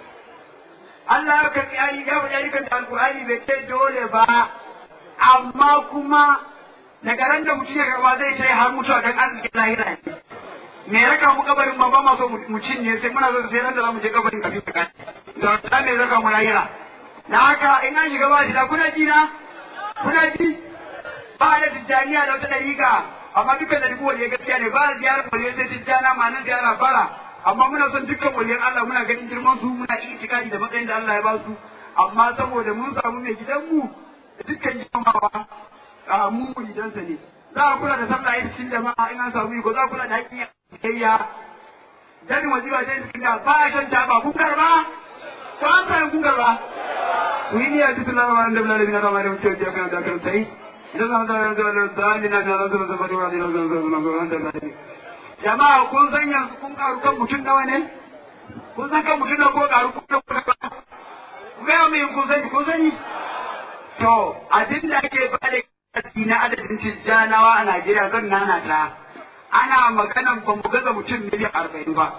S2: Allah ya karɓi ayi ya faɗi ayyukan da alƙur'ani bai ce dole ba amma kuma daga ran da mutum ya karɓa zai ce har mutuwa dan arzikin lahira ne me raka mu kabarin ma ba ma so mu cinye sai muna so sai ran da za mu je kabarin kafin ka kai da ta me raka mu lahira da haka in an shiga ba shi da kuna ji na kuna ji ba da tijjaniya da wata dariƙa amma dukkan da duk wani gaskiya ne ba ziyarar wani sai tijjana ma nan ziyara bara amma muna son dukkan waliyan Allah muna ganin girman su muna itikadi da matsayin da Allah ya ba su amma saboda mun samu mai gidanmu da dukkan jama'a a mu gidansa ne za a kula da sallah yin cikin jama'a in an samu iko za a kula da haƙƙin kayya dan wazifa sai cikin da ba a shan taba kun karba ko an samu kun karba ku yi niyya duk na ma da lalami na ramar mutum da kan da kan sai idan za a zama da dalilin da na zama da fadiwa da na zama da zama jama'a kun san yanzu kun karu kan mutum nawa ne kun san kan mutum nawa ko karu kun san kun ba ku ga mai kun sani kun sani to abin da ake ba da kasi na adadin tijjanawa a Najeriya zan nana ta ana maganan ba mu gaza mutum miliyan arba'in ba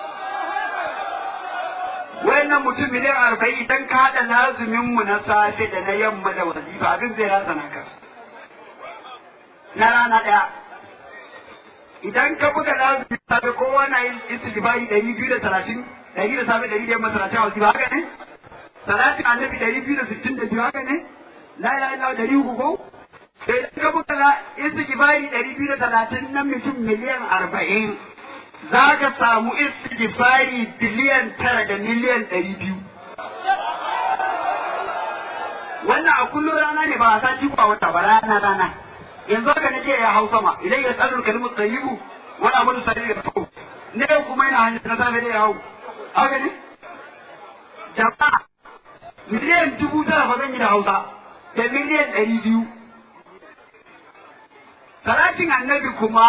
S2: wayannan mutum miliyan arba'in idan ka haɗa lazumin mu na safe da na yamma da wazifa abin zai rasa naka na rana ɗaya idan ka buga lazumi safe kowa na yin istighfari ɗari biyu da talatin ɗari da safe ɗari da yamma talatin a wasu haka ne salatin annabi ɗari biyu da sittin da biyu haka ne la ilaha illallah ɗari uku ko idan ka buga istighfari ɗari biyu da talatin na mutum miliyan arba'in za ka samu istighfari biliyan tara da miliyan ɗari biyu wannan a kullum rana ne ba a sati ko a wata ba rana rana yanzu haka na ce ya hau sama idan ya tsarin kalmu tsayibu wani abu da sani da fau ne kuma yana hanyar na safe da ya hau haka ne jama'a miliyan dubu tara ba zan yi da hausa da miliyan ɗari biyu salatin annabi kuma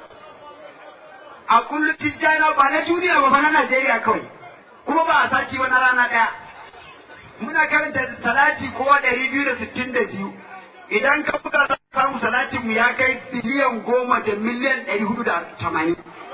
S2: a kullum tijjana ba na duniya ba ba na najeriya kawai kuma ba a sati wani rana ɗaya muna karanta salati kowa ɗari biyu da sittin da biyu idan ka buga za ka samu salatin mu ya kai biliyan goma da miliyan ɗari hudu da tamanin.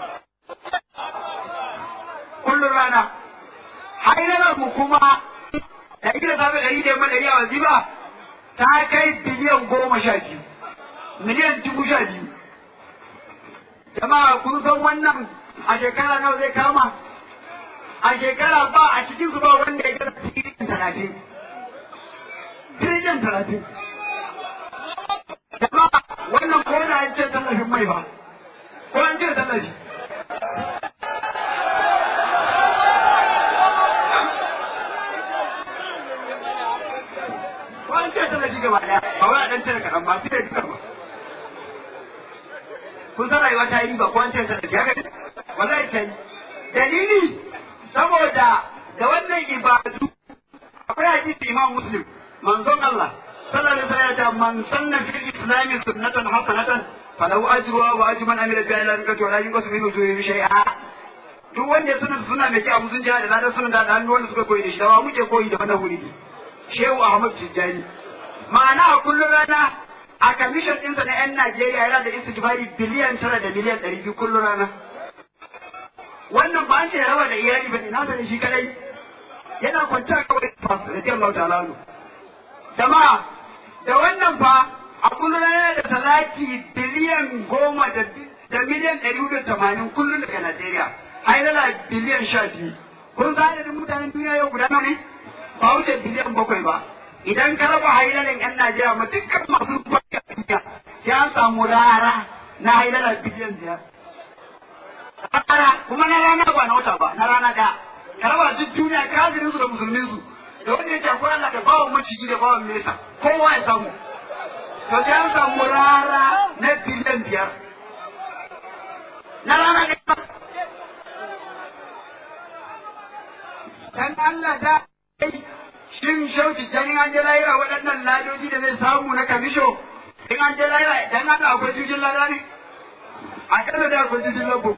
S2: Kullum rana. Hairar mu kuma ɗari da safe ɗari da yamma ɗari a wazifa ta kai biliyan goma sha biyu. Miliyan dubu sha biyu. Jama'a kun san wannan a shekara nawa zai kama? A shekara ba a cikin su ba wanda ya gana tiriliyan talatin. Tiriliyan talatin. jama'a wannan ko da an ce tallafin mai ba ko an ce tallafi ko an ce tallafi gaba daya ba wai a dan tare kaɗan ba su da duka ba kun san rayuwa ta yi ba ko an ce tallafi haka ne wallahi ta yi dalili saboda da wannan ibadu akwai hadisi imam muslim manzon Allah صلى الله عليه وسلم من سن في الاسلام سنة حسنة فله اجرها واجر من عمل بها الى ركعه ولا ينقص من اجوره شيئا duk wanda ya sanar suna mai kyau sun jihar da ladan sunan da hannu wanda suka koyi da shi dawa muke koyi da wannan wuri shehu ahmad tijjani ma'ana a kullum rana a kamishin ɗinsa na 'yan najeriya yana da istighfari biliyan tara da miliyan ɗari biyu kullum rana wannan ba an ce rawa da iyali ba ne na sani shi kadai yana kwanciya kawai da Allah ta'ala jama'a da wannan fa a kullum yana da salati biliyan goma da da miliyan ɗari hudu da tamanin kullum daga Najeriya hailala biliyan sha biyu kun san adadin mutanen duniya yau guda nawa ne ba wuce biliyan bakwai ba idan ka raba hailalan yan Najeriya ma dukkan masu bakin duniya ya samu rara na hailala biliyan biyar rana kuma na rana ba na wata ba na rana da ka raba duk duniya kafirin su da musulmin su da wanda yake akwai Allah da bawan maciji da bawan mesa kowa ya samu to sai an samu rara na biliyan biyar na rana ne ba dan Allah da shin shauki dan an je lahira waɗannan ladoji da zai samu na kamisho in an je lahira dan haka akwai jujin lada ne a kasa da akwai jujin labo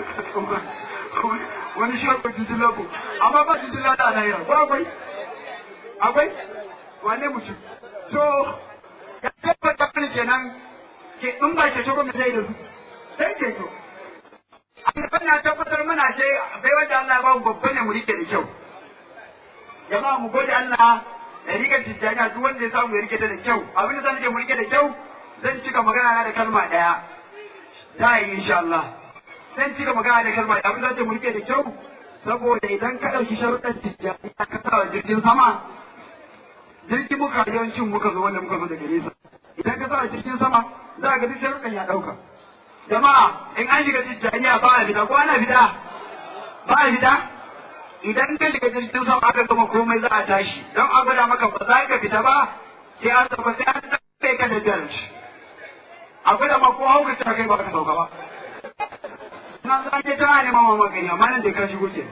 S2: wani shi akwai jujin labo amma ba jujin lada a lahira ko akwai akwai wane mutum to ya tabbata kan kenan ke in ba ce ko me sai da su sai ke to an na tabbatar mana ce bai wanda Allah ya ba mu babban ne mu rike da kyau jama'a mu gode Allah da rike tijjaniya duk wanda ya samu ya rike ta da kyau abin da zan rike mu rike da kyau zan cika magana na da kalma daya za yi insha Allah zan cika magana da kalma daya abin da zan mu rike da kyau saboda idan ka ɗauki sharuɗan tijjaniya ka sa wa jirgin sama jirgin muka yawancin muka zo wanda muka zo daga nesa idan ka sa jirgin sama za ka ga duk sharuɗan ya ɗauka jama'a in an shiga tijjaniya ba a fita ko ana fita ba a fita idan ka shiga jirgin sama aka gama komai za a tashi don a gwada maka ba za ka fita ba sai an sauka sai an tsaye ka da jar a gwada ma ko hauka ta kai ba ka sauka ba na za ke ta ne mama magani amma nan da ka shigo ke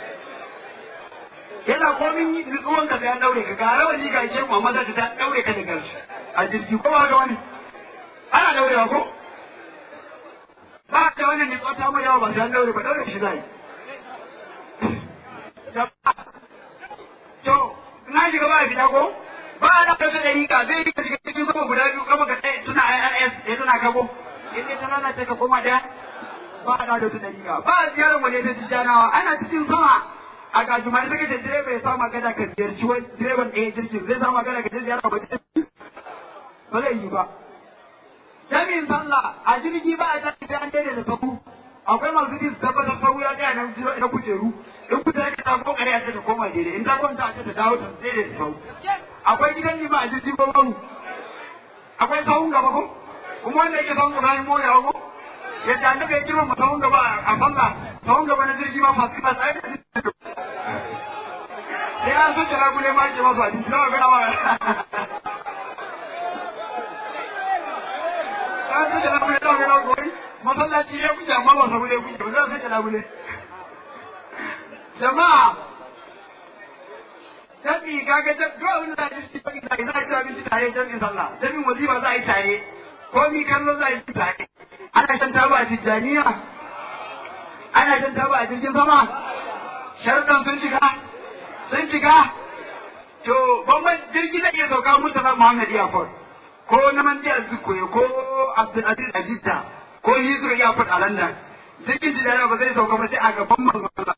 S2: yana komin nutsuwan ka sai an daure ka ga rawani ga ishe amma za ta daure ka da garshi a jirgi ko ba ga wani ana daurewa ko ba ta wannan nutsuwa ta mai yawa ba sai an daure ba daure shi zai To, na shiga ba fita ko? Ba a ɗauka ta ɗari ka zai ka shiga cikin sama guda biyu kama ka tsaye suna IRS ya suna kago. In dai ta lalace ka koma ɗaya ba a ɗauka ta ɗari ka. Ba a ziyarar waje ta jijjanawa ana cikin sama. A gajimare take da direba ya samu magana ka ziyarci wani direban ɗaya jirgin zai samu magana ka je ziyara ba ba zai yi ba. Jami'in sallah a jirgi ba a tashi sai an daidaita sabu. akwai masu bin tabbatar sau ya tsaya nan jiro na kujeru in kuta ka ta ko kare a ta koma daidai in ta kwanta a ta dawo ta daidai ta sau akwai gidan lima a jirgin babu akwai sahun gaba ko kuma wanda yake sahun gaba ne moya ko yadda an daga girma sahun gaba a falla sahun gaba na jirgi ma fasu ba tsaye sai an so ta ragule ma ke masu a jirgin ba ga ba an so ta ragule ta ga ragule masallaci ya kuke amma ba sabu ne kuke ba za su kana bule jama'a tabi kaga ta duk abin da zai ci baki sai za a ci abinci tare jami'in sallah jami'in wazifa za a yi tare ko mi kallo za a yi tare ana shan taba a tijjaniya ana shan taba a jirgin sama sharuɗan sun shiga sun shiga to bamban jirgi zai iya sauka murtala muhammad iyafot ko na manjiyar zukoye ko abdulaziz ajidda ko Hizru ya faɗa a London jirgin jidara ba zai sauka ba sai a gaban manzon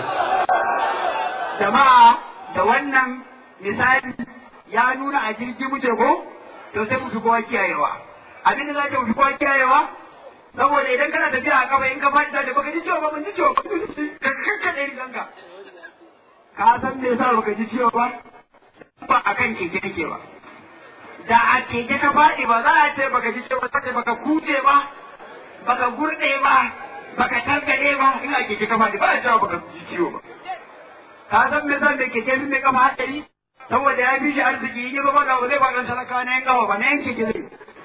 S2: Jama'a da wannan misali ya nuna a jirgi muke ko to sai mu fi kowa kiyayewa abin da za ka fi kowa kiyayewa saboda idan kana tafiya a kafa in ka faɗi da baka ji ciwo ba ban ji ciwo ba ka kakkaɗe riganka ka san me yasa baka ji ciwo ba ba akan keke kake ba da a keke ka faɗi ba za a ce baka ji ciwo ba baka kuje ba baka gurde ba baka targade ba ina keke kafa ba a cewa baka ji ciwo ba ka san me zan da keke ne kafa hadari saboda ya fi shi arziki in ba ga zai ba dan talaka na yan kafa ba na yan keke zai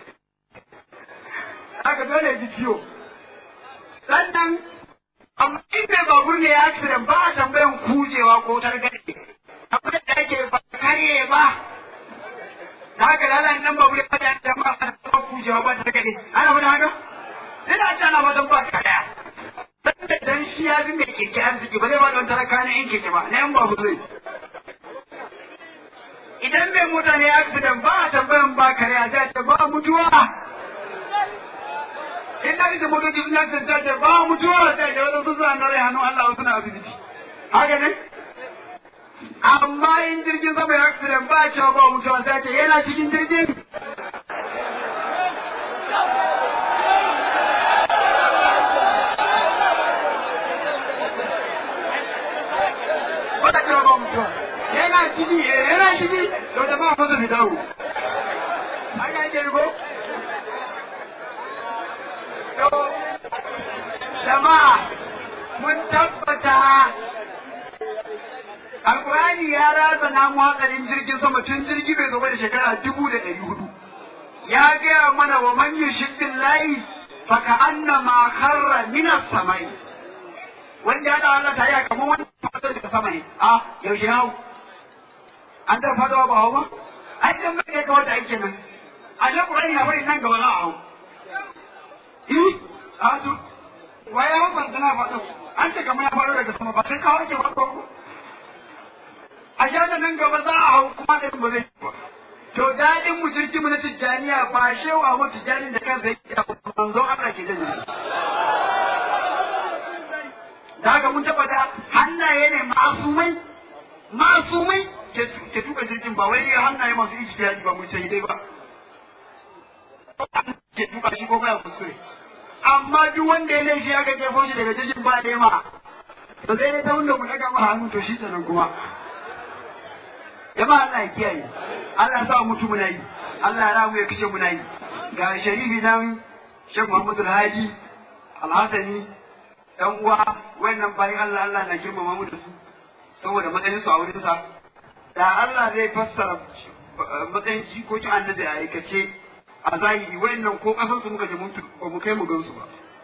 S2: haka dole ji ciwo sannan amma in bai babur ne ya accident ba a tambayan kujewa ko targade akwai da ake ba karye ba da haka lalata nan babur ya fada da ma a kujewa ba targade ana wani haka ina ta na wajen ba kaya dan dan shi ya bi mai keke arziki ba zai ba don talaka na yan keke ba na yan babu zai idan mai mota ne accident ba a tambayan ba kare a zai ba mutuwa in da ita motoci sun accident ta ce ba mutuwa sai da wani sun suna nare hannu Allah suna asibiti haka ne amma amma in jirgin sama ya accident ba cewa ba mutuwa sai ce yana cikin jirgin ba cewa ba mutuwa yana ciki eh yana ciki to da ba fasa fi dawo an ga ke ko to jama'a mun tabbata Alƙur'ani ya ratsa namu hatsarin jirgin sama tun jirgi bai gaba da shekara dubu da ɗari hudu. Ya gaya mana wa man yushiddin layi fa ka anna ma kharra min samai Wanda ya da Allah ta yi kamar wani fadar daga sama ne. A yaushe hau. An da fadawa ba hau ba? Ai dan bai kai kawai da ake nan. A da Qur'ani na bari nan gaba za a hau. Eh? A to. Waye hau ban tana fado. An ce kamar ya faro daga sama ba sai kawo ake fado ko. a da nan gaba za a hau kuma da ba zai ba. To daɗin mu jirgin mu na tijjaniya ba shewa mu tijjanin da kansa yake da manzo Allah ke janye. Da haka mun tabbata hannaye ne masumai masumai ke tuka jirgin ba wai hannaye masu ijtihadi ba mun sai dai ba. Ke tuka shi ko baya kuskure. Amma duk wanda ya laifi aka jefo shi daga jirgin ba da ma. To sai dai ta wanda mu daga ma hannu to shi sanan kuma. jama'a Allah ya kiyaye Allah ya sa mutu muna yi Allah ya ramu ya kashe muna yi ga sharifi nan Sheikh Muhammadu Hadi Alhassani ɗan uwa wannan bayan Allah Allah na girmama mu da su saboda matsayin su a wurin sa da Allah zai fassara matsayin jikokin annabi a aikace a zahiri wayannan ko kasan su muka je mun ba mu kai mu gansu ba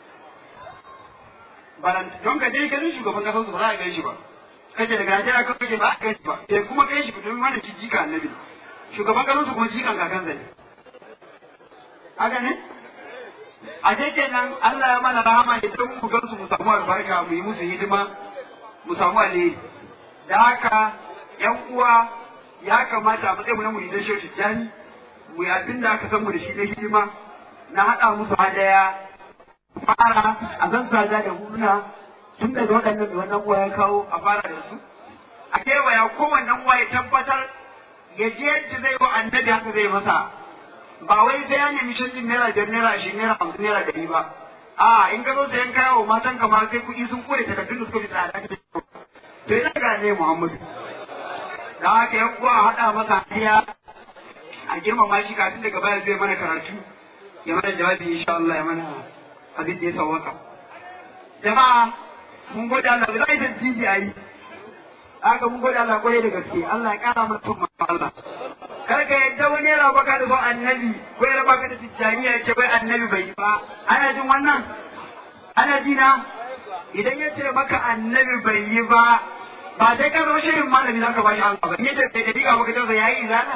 S2: balan don ka je ganin shugaban kasan su ba za a gan shi ba kace daga Najeriya kan kake ba a gani ba eh kuma kai shi domin wannan shi jika annabi shugaban kasan su kuma jikan kakan zai haka ne a dai kenan Allah ya mana rahama ya dan mu gansu mu samu albarka mu yi musu hidima mu samu alheri da haka yan uwa ya kamata a matsayin mu na muridan shehu tijjani mu yi abin da aka san mu da shi na hidima na haɗa musu hadaya fara a zazzaga da huna tun daga waɗannan da wannan uwa ya kawo a fara da su a kewaya kowannen uwa ya tabbatar ya je yadda zai wa annabi haka zai masa ba wai sai ya nemi canjin naira biyar naira ashirin naira hamsin naira ɗari ba a in ka zo sayan kaya wa matan ka ma sai kuɗi sun kore takardun da suka fi tsada ka to ina ga ne Muhammadu da haka ya kuwa a haɗa masa hadiya a girmama shi kafin daga baya zai mana karatu ya mana jawabi insha Allah ya mana abin da ya sawwaka jama'a mun gode Allah ba zai san tiji ayi haka mun gode Allah kwarai da gaske Allah ya kara mana tun Allah kar ka yadda wani yana baka da son annabi ko yana baka da tijjaniya ce bai annabi bai yi ba ana jin wannan ana ji na idan ya ce maka annabi bai yi ba ba sai ka zama shirin malami za ka bashi Allah ba in ya ce sai da diga maka tausa yayi izana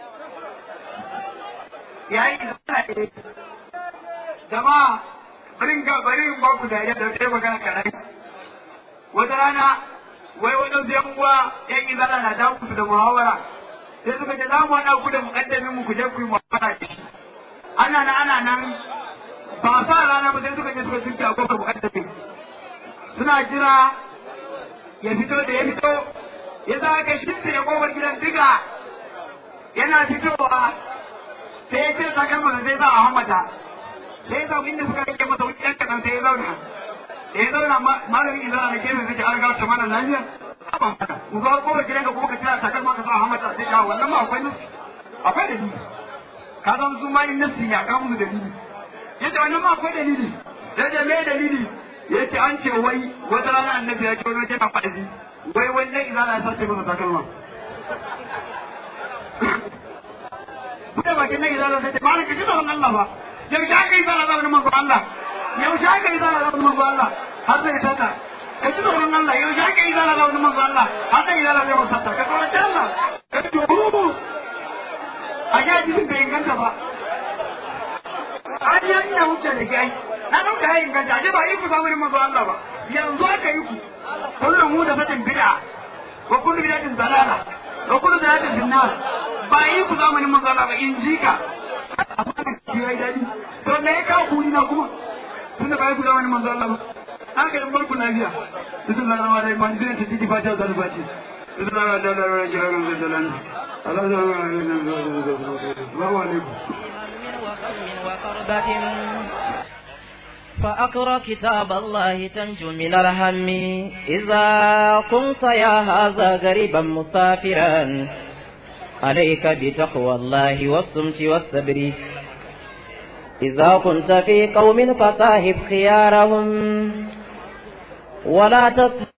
S2: yayi izana ne jama'a bari ga bari in ba ku dariya da sai magana karai wata rana wai wani yan uwa yan izana na dawo da muhawara sai suka ce za mu haɗa ku da muƙaddamin mu ku je ku yi mu'amala da shi ana nan ana nan ba sa rana ba sai suka je suka shirya ko muƙaddamin suna jira ya fito da ya fito ya za ka shirya ya kofar gidan diga yana fitowa sai ya cire takalma da zai za a hamata sai ya zaune inda suka rike masa wuce ɗan kaɗan sai ya zauna da ya zauna malamin izara na gefe zai an gata mana lafiya ba mana mu zo kofar gidan ka kuma ka tira takalma ka sa a hamata sai ka wannan ma akwai nufi akwai dalili ka san su ma in nasi ya kawo mu dalili yace wannan ma akwai dalili yace me dalili yace an ce wai wata rana annabi ya ce wani wajen na faɗi wai wannan izala ya sace masa takalma Bude bakin nan izala sai ce malam ka ji tsoron Allah ba yaushe aka yi zala zamanin manzo Allah yaushe aka yi zala zamanin manzo Allah har zai tata ka ji tsoron Allah yaushe aka yi zala zamanin manzo Allah har zai zala zai masa ka tsoron Allah ka ji tsoron a sha jikin bai inganta ba an yi ina wuce da shi na ɗauka ya inganta a ba yi ku zamanin manzo Allah ba yanzu aka yi ku kullum mu da fatin bid'a wa kullu bid'atin dalala wa kullu dalalatin finnar ba yi ku zamanin manzo Allah ba in ji ka amma ka ci yayi dadi to me ya kawo kuri na kuma tun da ba yi ku zamanin manzo Allah ba haka in barku lafiya bismillahir rahmanir rahim man zai tafi fatiha da fatiha السلام عليكم
S3: وقربة فأقرأ كتاب الله تنجو من الهم إذا كنت يا هذا غريبا مسافرا عليك بتقوى الله والصمت والصبر إذا كنت في قوم فصاحب خيارهم ولا تصحب